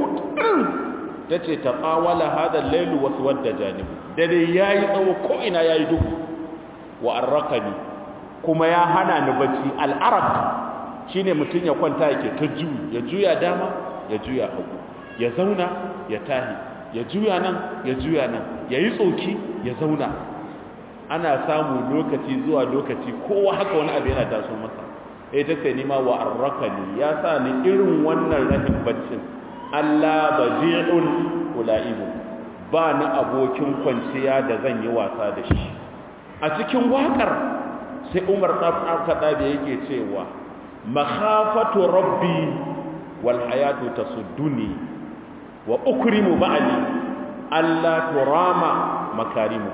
B: ta ce ta ƙawala hada lailu wasu wadda janibu dare ya yi tsawo ko'ina ya yi duhu wa arrakani kuma ya hana ni bacci al'arak shi ne mutum ya kwanta yake ta juyi ya juya dama ya juya hagu ya zauna ya tahi ya juya nan ya juya nan ya yi tsoki ya zauna ana samu lokaci zuwa lokaci kowa haka wani abu yana taso masa ya ta ce nima wa arrakani ya sa ni irin wannan rahin baccin Allah baji'un ula'ibu ba na abokin kwanciya da zan yi wasa da shi a cikin waƙar sai umar ɗaɗa da yake cewa makhafatu rabbi wal hayatu tasudduni wa ukrimu ba'ali Allah turama makarimu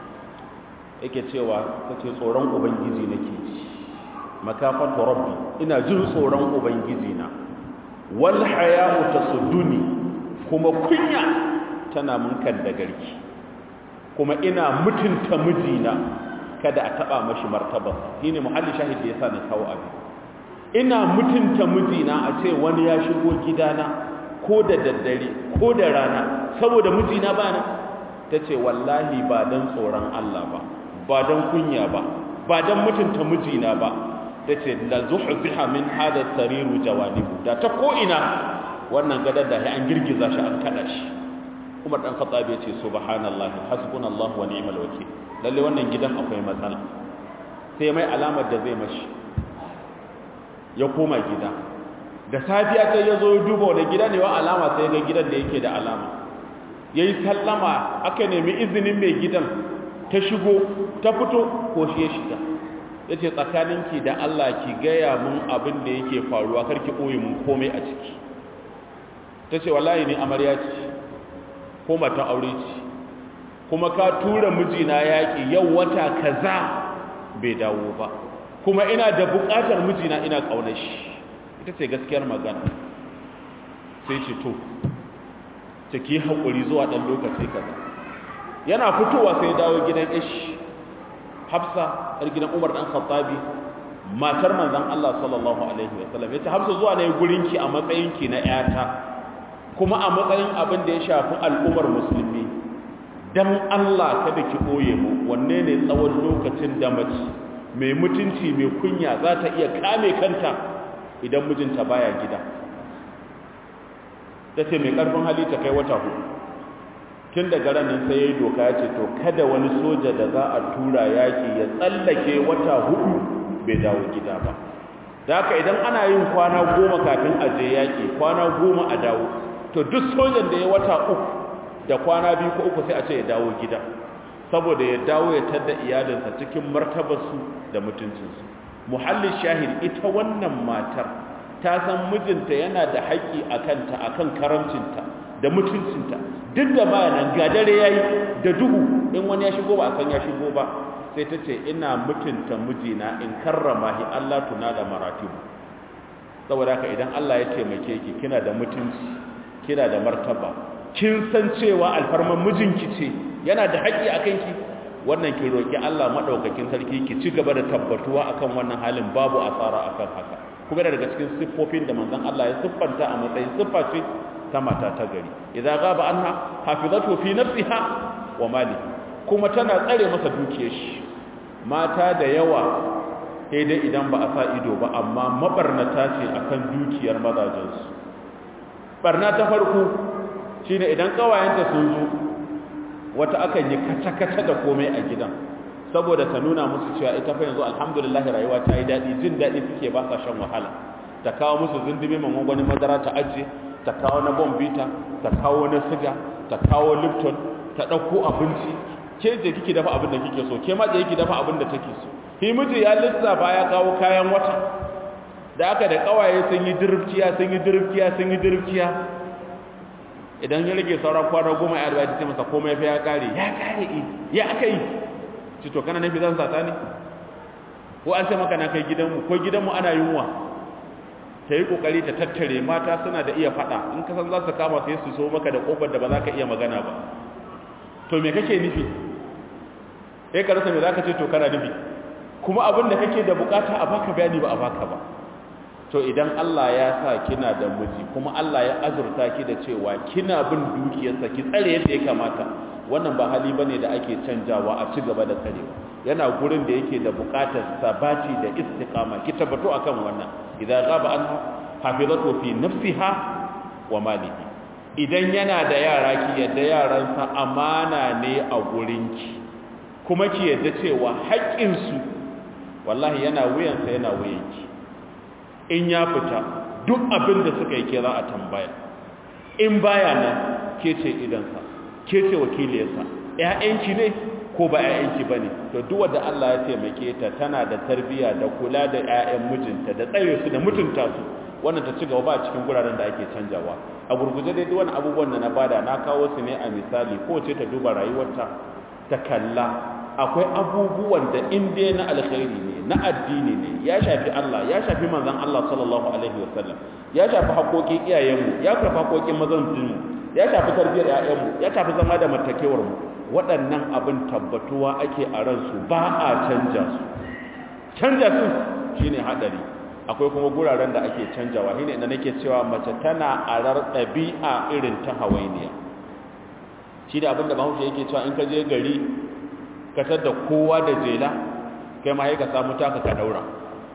B: yake cewa kace tsoron ubangiji nake ji makafatu rabbi ina jin tsoron ubangiji na wal haya'u tasudduni kuma kunya tana mun kan da garki kuma ina mutunta mijina kada a taba mashi martaba shine muhalli shahidi yasa na kawo abin ina mutunta mijina a ce wani ya shigo gidana ko da daddare ko da rana saboda mijina bana tace wallahi ba dan tsoron Allah ba ba dan kunya ba ba dan mutunta mijina ba tace la zuhziha min hada sariru jawanibu da ta ko ina wannan gadar da an girgiza shi an kada shi Umar dan Khattab ya ce subhanallahi hasbunallahu wa ni'mal wakeel lalle wannan gidan akwai matsala sai mai alamar da zai mashi ya koma gida da safiya sai ya zo ya duba wani gida ne wa alama sai ga gidan da yake da alama ya yi sallama aka nemi izinin mai gidan ta shigo ta fito ko shi ya shiga ya ce tsakaninki da Allah ki gaya mun abin da yake faruwa karki ɓoye mun komai a ciki ta ce wallahi ni amarya ce ko matan aure ce kuma ka tura mijina yaƙi yau wata kaza bai dawo ba kuma ina da buƙatar mijina ina ƙaunar shi ita ce gaskiyar magana sai ce to ta ki haƙuri zuwa ɗan lokaci kaza yana fitowa sai dawo gidan ish hafsa ɗar gidan umar ɗan khattabi matar manzan Allah sallallahu alaihi wasallam ya ce hafsa zuwa na yi gurinki a matsayinki na ‘yata kuma a matsayin abin da ya shafi al'ummar musulmi don Allah kada ki ɓoye mu wanne ne tsawon lokacin da mace mai mutunci mai kunya za ta iya kame kanta idan mijinta baya gida ta ce mai ƙarfin hali ta kai wata hudu tun daga ranar sai ya yi doka ya ce to kada wani soja da za a tura yaƙi ya tsallake wata hudu bai dawo gida ba da haka idan ana yin kwana goma kafin a je yaƙi kwana goma a dawo to duk sojan da ya wata uku da kwana biyu ko uku sai a ce ya dawo gida saboda ya dawo ya tadda iyalinsa cikin martabarsu da mutuncinsu muhallin shahid ita wannan matar ta san mijinta yana da haƙƙi a kanta a kan karamcinta da mutuncinta duk da bayanan ga dare ya yi da duhu in wani ya shigo ba a san ya shigo ba sai ta ce ina mutunta mijina in karrama shi Allah tuna da maratibu saboda haka idan Allah ya taimake ki kina da mutunci kina da martaba kin san cewa alfarman mijinki ce yana da haƙƙi a kanki wannan ki roki Allah madaukakin sarki ki ci gaba da tabbatuwa akan wannan halin babu asara akan haka kuma daga cikin siffofin da manzon Allah ya siffanta a matsayin siffa ce ta mata ta gari idza ghaba anha hafizatu fi nafsiha wa malihi kuma tana tsare masa dukiyar shi mata da yawa sai dai idan ba a sa ido ba amma mabarnata ce akan dukiyar mazajensu barna ta farko shine idan kawayenta sun zo wata akan yi kaca-kaca da komai a gidan saboda ta nuna musu cewa ita fa yanzu alhamdulillah rayuwa ta yi daɗi jin daɗi suke ba sa shan wahala ta kawo musu zindimi mamman madara ta ajiye ta kawo na bombita ta kawo na siga ta kawo lipton ta ɗauko abinci ke je kike dafa abin da kike so ke ma je kike dafa abin da take so shi miji ya lissafa ya kawo kayan wata da aka da kawaye sun yi dirifciya sun yi dirifciya sun yi dirifciya idan ya rage sauran kwana goma ya arba ta masa komai fa ya kare ya kare ya aka yi ci to kana nafi zan sata ne ko an ce maka na kai gidanmu ko gidanmu ana yunwa ta yi kokari ta tattare mata suna da iya fada in ka san za su kama sai su so maka da kofar da ba za ka iya magana ba to me kake nufi sai ka rasa me za ka ce to kana nufi kuma abin da kake da bukata a baka bayani ba a baka ba to idan Allah ya sa kina da miji kuma Allah ya azurta ki da cewa kina bin dukiyarsa ki tsare yadda ya kamata wannan ba hali bane da ake canjawa a ci gaba da tsarewa yana gurin da yake da bukatar sabati da istiqama ki tabbato akan wannan idan ghaba anha hafizatu fi nafsiha wa malihi idan yana da yara ki yadda yaransa amana ne a gurinki kuma ki yadda cewa haƙƙinsu wallahi yana wuyansa yana wuyanki in ya fita duk abin da suka yi ke za a tambaya in baya nan ke ce idansa ke ce wakiliyarsa ‘ya'yanki ne ko ba ‘ya'yanki ba ne to duwa da Allah ya taimake ta tana da tarbiyya da kula da ‘ya'yan mijinta da tsare su da mutunta su wannan ta ci gaba ba cikin guraren da ake canjawa a gurguje dai wani abubuwan da na bada na kawo su ne a misali ko ce ta duba rayuwarta ta kalla akwai abubuwan da in dai na alkhairi ne na addini ne ya shafi Allah ya shafi manzon Allah sallallahu alaihi wasallam ya shafi haƙoƙin iyayenmu ya shafi haƙoƙin mazantinmu ya shafi tarbiyyar ƴaƴanmu ya shafi zama da matakewar mu waɗannan abin tabbatuwa ake a ransu ba a canja su canja su shine hadari akwai kuma guraren da ake canjawa shine inda nake cewa mace tana arar ɗabi'a irin ta hawainiya shi da abin da bahaushe yake cewa in ka je gari ka da kowa da jela kai ma ka samu taka ka daura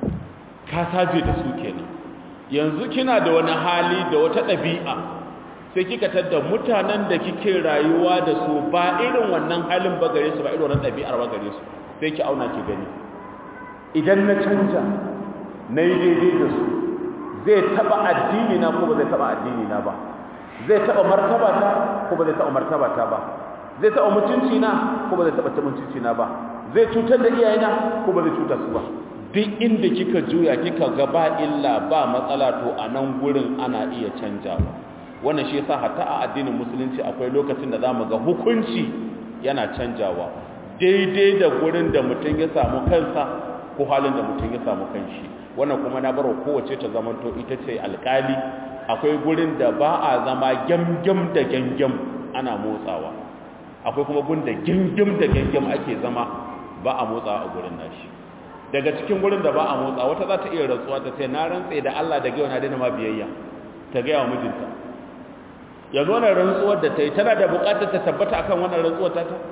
B: ka saje da su kenan yanzu kina da wani hali da wata ɗabi'a sai kika tadda mutanen da kike rayuwa da su ba irin wannan halin ba gare su ba irin wannan ɗabi'ar ba gare su sai ki auna ki gani idan na canja na yi daidai da su zai taɓa addini na ko ba zai taɓa addini na ba zai taɓa martaba ta ko ba zai taɓa martaba ta ba zai taɓa mutunci na ko ba zai taɓa mutunci na ba zai cutar da iyayena ko ba zai cutar su ba duk inda kika juya kika ga ba illa ba matsala to a nan gurin ana iya canjawa wannan shi yasa hatta a addinin musulunci akwai lokacin da zamu ga hukunci yana canjawa daidai da gurin da mutum ya samu kansa ko halin da mutum ya samu kanshi wannan kuma na barwa kowace ta zamanto ita ce alkali akwai gurin da ba a zama gyamgyam da gyamgyam ana motsawa akwai kuma gun da gyamgyam da gyamgyam ake zama ba a motsawa a gurin nashi daga cikin gurin da ba a motsa wata za ta iya rantsuwa ta ce na rantse da Allah da gaiwa na daina ma biyayya ta gaya wa mijinta yanzu wannan rantsuwar da ta yi tana da bukatar ta tabbata akan wannan rantsuwar ta ta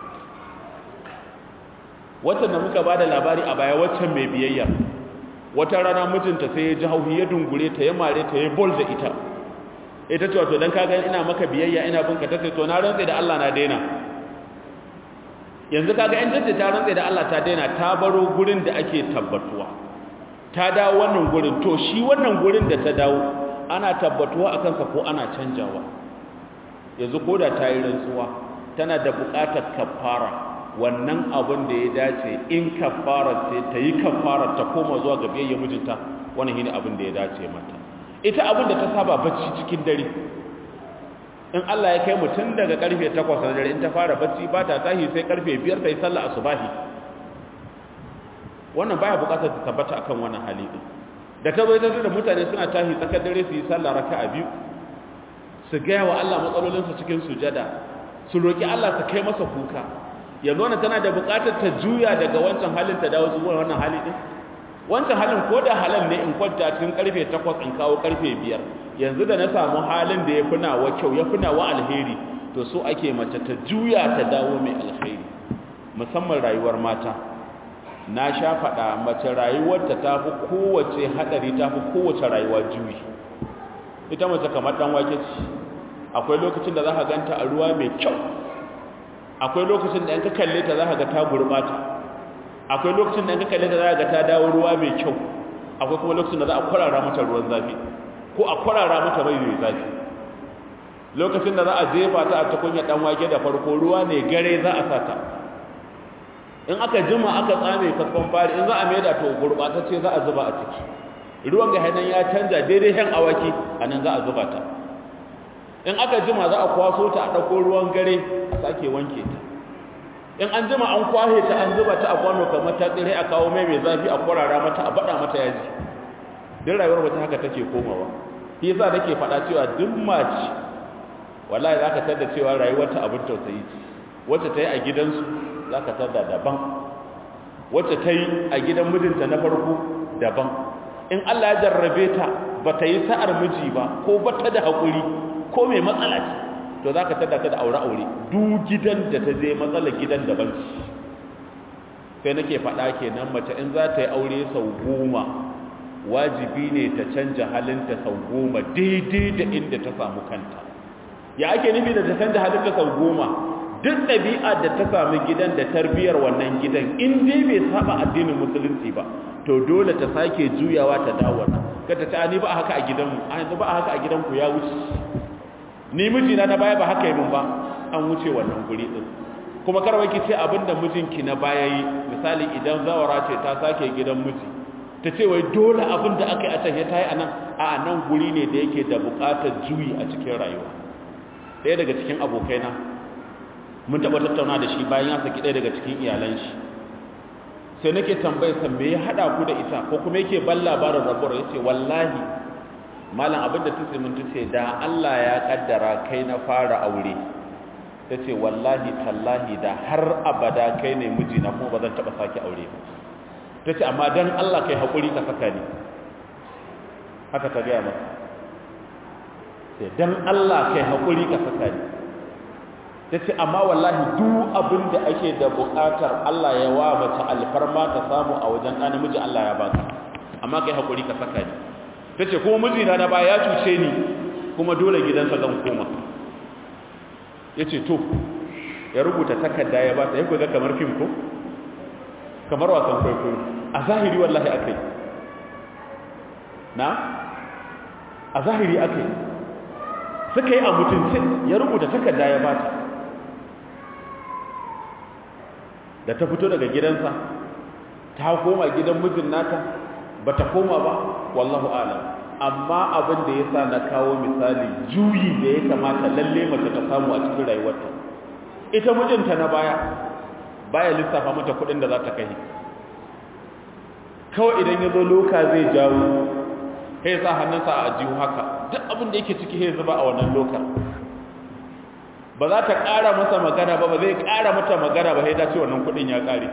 B: waccan da muka ba da labari a baya waccan mai biyayya wata rana mijinta sai ya ji hauhi ya dungure ta ya mare ta ya bol da ita ita ce wato don kaga ina maka biyayya ina binka ta ce to na rantse da Allah na daina yanzu kaga in tace ta rantsa da Allah ta daina ta baro gurin da ake tabbatuwa ta dawo wannan gurin to shi wannan gurin da ta dawo ana tabbatuwa akan sa ko ana canjawa yanzu koda ta yi rantsuwa tana da buƙatar kafara wannan abin da ya dace in kafara ce ta yi kafara ta koma zuwa ga biyayya mijinta wannan shine abin da ya dace mata ita abin da ta saba bacci cikin dare in Allah ya kai mutum daga karfe 8 na dare in ta fara bacci ba ta tashi sai karfe 5 ta yi sallah asubahi wannan baya bukatar ta tabbata akan wannan hali din da ta zo ita da mutane suna tashi tsakar dare su yi sallah raka'a biyu su gaya wa Allah matsalolinsu cikin sujada su roki Allah su kai masa kuka yanzu wannan tana da bukatar ta juya daga wancan halin ta dawo zuwa wannan hali din wancan halin ko da halal ne in kwanta cikin karfe 8 in kawo karfe 5 yanzu da na samu halin da ya fi nawa kyau ya fi nawa alheri to so ake mace ta juya ta dawo mai alheri musamman rayuwar mata na sha faɗa mace rayuwarta ta fi kowace haɗari ta fi kowace rayuwa juyi ita mace kamar ɗan wake ce akwai lokacin da za ka ganta a ruwa mai kyau akwai lokacin da in ka kalle ta za ka ga ta gurɓata akwai lokacin da in ka kalle ta za ka ga ta dawo ruwa mai kyau akwai kuma lokacin da za a kwarara mata ruwan zafi ko a kwarara mata mai mai zafi lokacin da za a jefa ta a tukunya dan wake da farko ruwa ne gare za a sata in aka jima aka tsame kaskon fari in za a maida to gurbatacce za a zuba a ciki ruwan ga hannun ya canja daidai hen awaki a nan za a zuba ta in aka jima za a kwaso ta a ɗauko ruwan gare a sake wanke ta in an jima an kwahe ta an zuba ta a kwano kamar ta tsire a kawo mai mai zafi a kwarara mata a baɗa mata yaji duk rayuwar mace haka take komawa shi yasa nake faɗa cewa duk mace wallahi zaka tada cewa rayuwarta abin tausayi ce wacce ta yi a gidansu zaka tada daban wacce ta yi a gidan mijinta na farko daban in Allah ya jarrabe ta ba ta yi sa'ar miji ba ko ba ta da haƙuri ko mai matsala ce to zaka tada ta da aure aure duk gidan da ta je matsalar gidan daban ce sai nake faɗa kenan mace in za ta yi aure sau goma wajibi ne ta canja halinta sau goma daidai da inda ta samu kanta ya ake nufi da ta canja halinta sau goma duk ɗabi'a da ta sami gidan da tarbiyar wannan gidan in dai bai saba addinin musulunci ba to dole ta sake juyawa ta dawo ka ta ce ni ba haka a gidanmu a yanzu ba haka a gidanku ya wuce ni mijina na baya ba haka yi min ba an wuce wannan guri din kuma karwai ki ce abinda mijinki na baya yi misali idan zawara ce ta sake gidan miji ta ce wai dole abin da aka yi a can ya ta yi a nan a nan guri ne da yake da buƙatar juyi a cikin rayuwa ɗaya daga cikin abokaina mun taɓa tattauna da shi bayan ya saki ɗaya daga cikin iyalan shi sai nake tambayar sa me ya haɗa ku da ita ko kuma yake ban labarin rabuwar ya ce wallahi malam abin da ta mun ta ce da Allah ya kaddara kai na fara aure ta ce wallahi tallahi da har abada kai ne mijina kuma ba zan taɓa sake aure ba ta ce amma don Allah kai haƙuri ka saka ni haka ta gaya masa sai don Allah kai haƙuri ka saka ni ta ce amma wallahi duk abin da ake da buƙatar Allah ya wa mace alfarma ta samu a wajen ɗan namiji Allah ya baka amma kai haƙuri ka saka ni ta ce kuma mijina na ba ya cuce ni kuma dole gidansa zan koma ya ce to ya rubuta takarda ya ba ta ya kuga kamar fim ko kamar wasan kwaikwayo a zahiri wallahi akai na a zahiri akai suka yi a mutuncin ya rubuta takarda ya ba ta da ta fito daga gidansa ta koma gidan mijin nata ba ta koma ba wallahu alam amma abin da ya sa na kawo misali juyi da ya kamata lalle mace ta samu a cikin rayuwarta ita mijinta na baya baya lissafa mata kudin da za ta kai kawai idan ya zo loka zai jawo sai sa hannunsa a ajiyu haka duk abin da yake ciki sai zuba a wannan loka ba za ta ƙara masa magana ba ba zai ƙara mata magana ba sai ta ce wannan kudin ya ƙare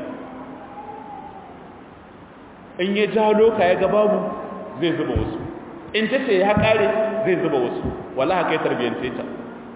B: in ya jawo loka ya ga babu zai zuba wasu in ta ce ya ƙare zai zuba wasu wallahi kai tarbiyyance ta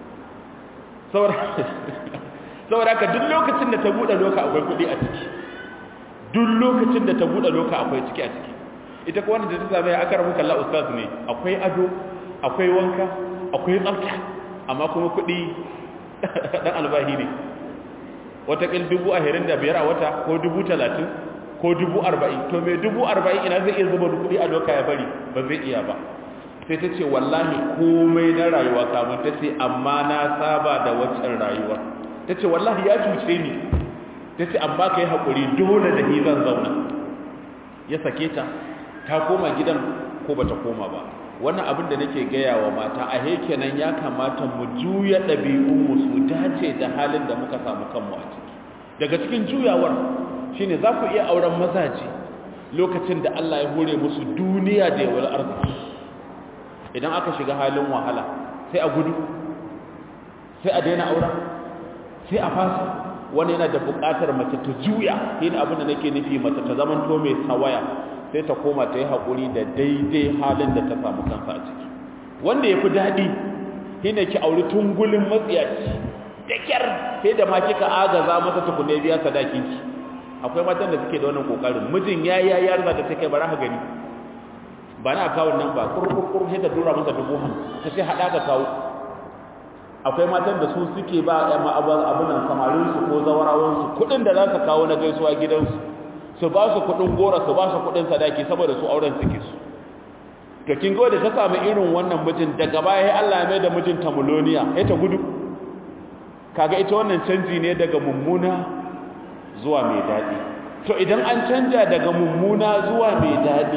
B: saboda haka duk lokacin da ta buɗe loka akwai kuɗi a ciki duk lokacin da ta buɗe loka akwai ciki a ciki ita ko wanda ta same aka rabu kalla ustaz ne akwai ado akwai wanka akwai tsafta amma kuma kuɗi dan albahi ne watakil dubu ahirin da biyar a wata ko dubu talatin ko dubu arba'in to mai dubu arba'in ina zai iya zuba kuɗi a doka ya bari ba zai iya ba sai ta ce wallahi komai na rayuwa kamar ta ce amma na saba da waccan rayuwa ta ce wallahi ya cuce ni ta ce amma ka yi haƙuri dole da ni zan zauna ya sake ta ta koma gidan ko ba ta koma ba wannan abin da nake gaya wa mata a kenan ya kamata mu juya ɗabi'unmu su dace da halin da muka samu kanmu a ciki daga cikin juyawar shine za ku iya auren mazaje lokacin da Allah ya hore musu duniya da yawar arziki idan aka shiga halin wahala sai a gudu sai a daina auren sai a fasa wani yana da buƙatar mace ta juya yin abin da nake nufi mace ta zaman to mai sawaya sai ta koma ta yi haƙuri da daidai halin da ta samu kansa a ciki wanda ya fi daɗi shine ki auri tungulin matsiyaci da kyar sai da ma kika agaza masa tukune biya sadakinki akwai matan da suke da wannan kokarin mijin ya ya ya riga ta kai bara ka gani ba na akawun nan ba kurkurkur sai ta dora masa dubu hamsin ta sai haɗa ka kawo akwai matan da su suke ba abin nan samarinsu ko zawarawansu kuɗin da za ka kawo na gaisuwa gidansu su ba su kuɗin gora su ba su kuɗin sadaki saboda su auren suke su to kin da ta samu irin wannan mijin daga baya sai Allah ya mai da mijin ta muloniya sai ta gudu kaga ita wannan canji ne daga mummuna zuwa mai daɗi to idan an canja daga mummuna zuwa mai daɗi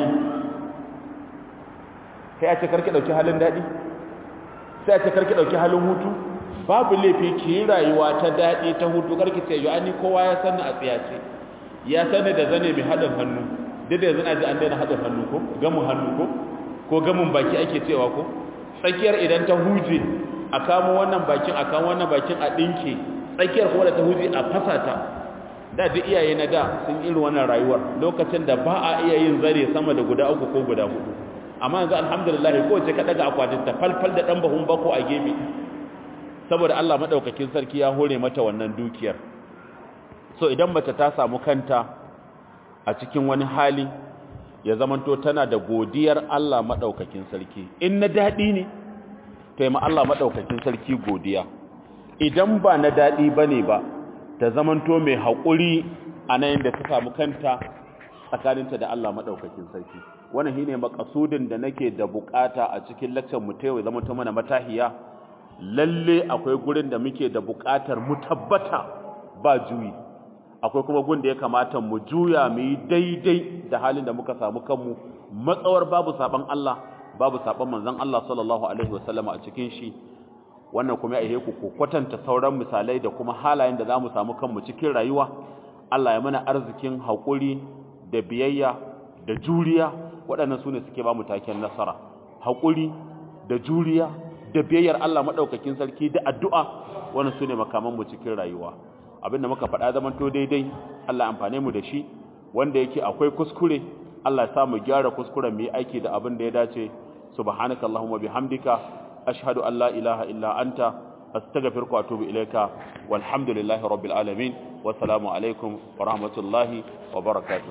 B: sai a ce karki ɗauki halin daɗi sai a ce karki ɗauki halin hutu babu laifi ki yi rayuwa ta daɗi ta hutu karki ce yi ani kowa ya sani a tsiyace ya sani da zane mai haɗin hannu duk da yanzu na ji an daina haɗin hannu ko gamin hannu ko ko gamin baki ake cewa ko tsakiyar idan ta huje a kamo wannan bakin a kamo wannan bakin a ɗinke tsakiyar kuma da ta huje a fasa ta da duk iyaye na da sun irin wannan rayuwar lokacin da ba a iya yin zare sama da guda uku ko guda hudu amma yanzu alhamdulillah kowace ka daga akwatin ta falfal da dan bahun bako a gefe saboda Allah madaukakin sarki ya hore mata wannan dukiyar so idan mace ta samu kanta a cikin wani hali ya zamanto tana da godiyar Allah madaukakin sarki in na dadi ne to yi ma Allah madaukakin sarki godiya idan ba na dadi bane ba ta zamanto mai haƙuri a nan da ta samu kanta tsakaninta da Allah madaukakin sarki wannan shine makasudin da nake da bukata a cikin lecture mu ta yau zama ta mana matahiya lalle akwai gurin da muke da bukatar mu tabbata ba juyi akwai kuma gun da ya kamata mu juya mu yi daidai da halin da muka samu kanmu matsawar babu saban Allah babu saban manzon Allah sallallahu alaihi wasallama a cikin shi wannan kuma ya ku ku kwatanta sauran misalai da kuma halayen da zamu samu kanmu cikin rayuwa Allah ya mana arzikin haƙuri da biyayya da juriya waɗannan su ne suke ba mu taken nasara haƙuri da juriya da biyayyar Allah maɗaukakin sarki da addu'a wannan su ne makamanmu cikin rayuwa abinda muka faɗa zaman to daidai Allah amfane mu da shi wanda yake akwai kuskure Allah ya sa mu gyara kuskuren mu yi aiki da abin da ya dace subhanaka allahumma bihamdika ashhadu an la ilaha illa anta astaghfiruka wa atubu ilayka walhamdulillahi rabbil alamin wassalamu alaikum wa rahmatullahi wa barakatuh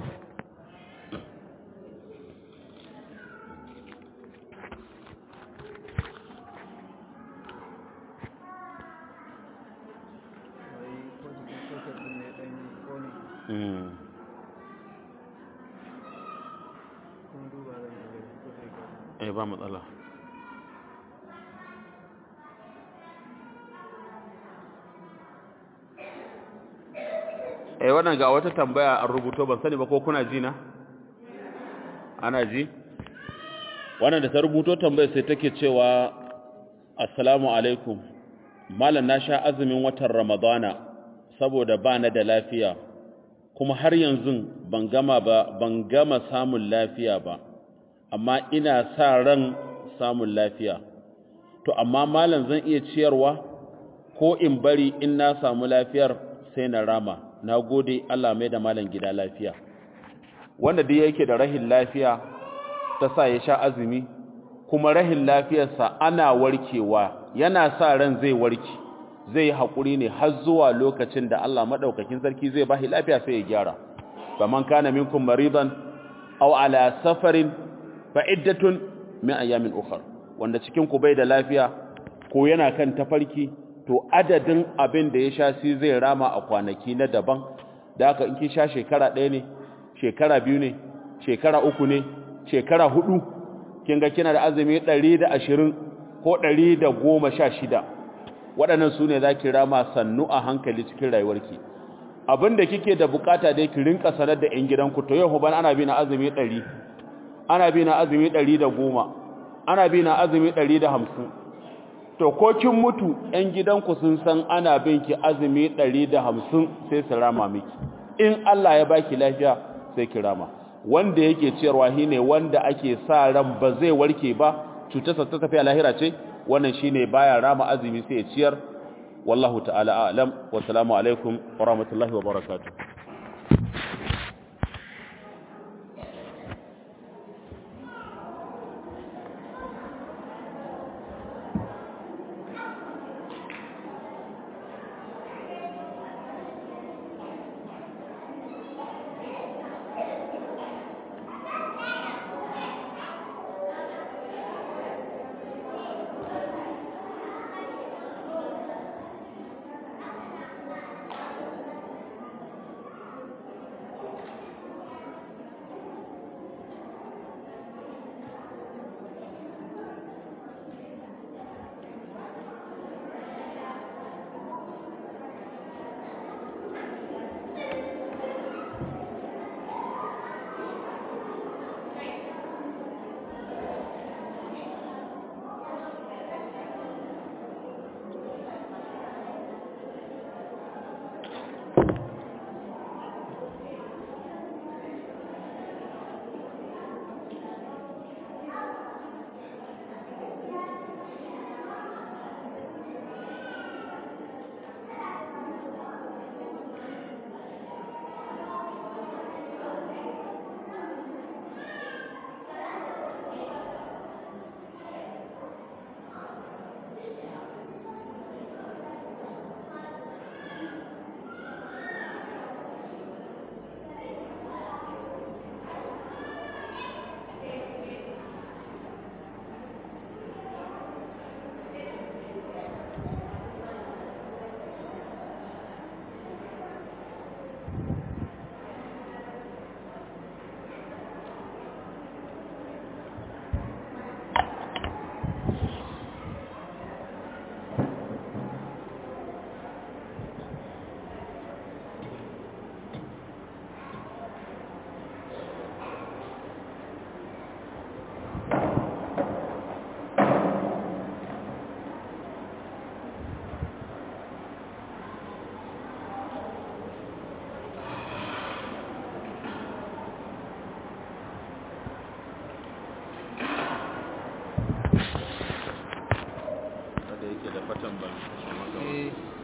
B: mm. eh ba matsala eh wannan ga wata tambaya an rubuto ban sani ba ko kuna ji na ana ji wannan da ta rubuto tambaya sai take cewa assalamu alaikum malam na sha azumin watan ramadana saboda ba na da lafiya kuma har yanzu ban gama ba ban gama samun lafiya ba amma ina sa ran samun lafiya to amma malam zan iya ciyarwa ko in bari in na samu lafiyar sai na rama na gode Allah mai da malam gida lafiya wanda duk yake da rahin lafiya ta sa ya sha azumi kuma rahin lafiyarsa ana warkewa yana sa ran zai warke zai haƙuri ne har zuwa lokacin da Allah maɗaukakin sarki zai bashi lafiya sai ya gyara faman kana minkum maridan aw ala safarin fa iddatun min ayamin ukhra wanda cikin ku bai da lafiya ko yana kan tafarki to adadin abin da ya sha shi zai rama a kwanaki na daban da haka in kin sha shekara ɗaya ne shekara biyu ne shekara uku ne shekara hudu kin ga kina da azumi 120 ko 116 waɗannan su ne za ki rama sannu a hankali cikin rayuwarki abin da kike da bukata dai ki rinka sanar da 'yan gidanku to yau ban ana bi na azumi 100 ana bi na azumi 110 ana bi na azumi 150 to ko kin mutu 'yan gidanku sun san ana bin ki azumi 150 sai su rama miki in Allah ya baki lafiya sai ki rama wanda yake ciyarwa shine wanda ake sa ran ba zai warke ba cutarsa ta tafiya lahira ce wannan shine baya rama azumi sai ya ciyar wallahu ta'ala a'lam wa salamu alaikum wa rahmatullahi wa barakatuh da yake da fatan ban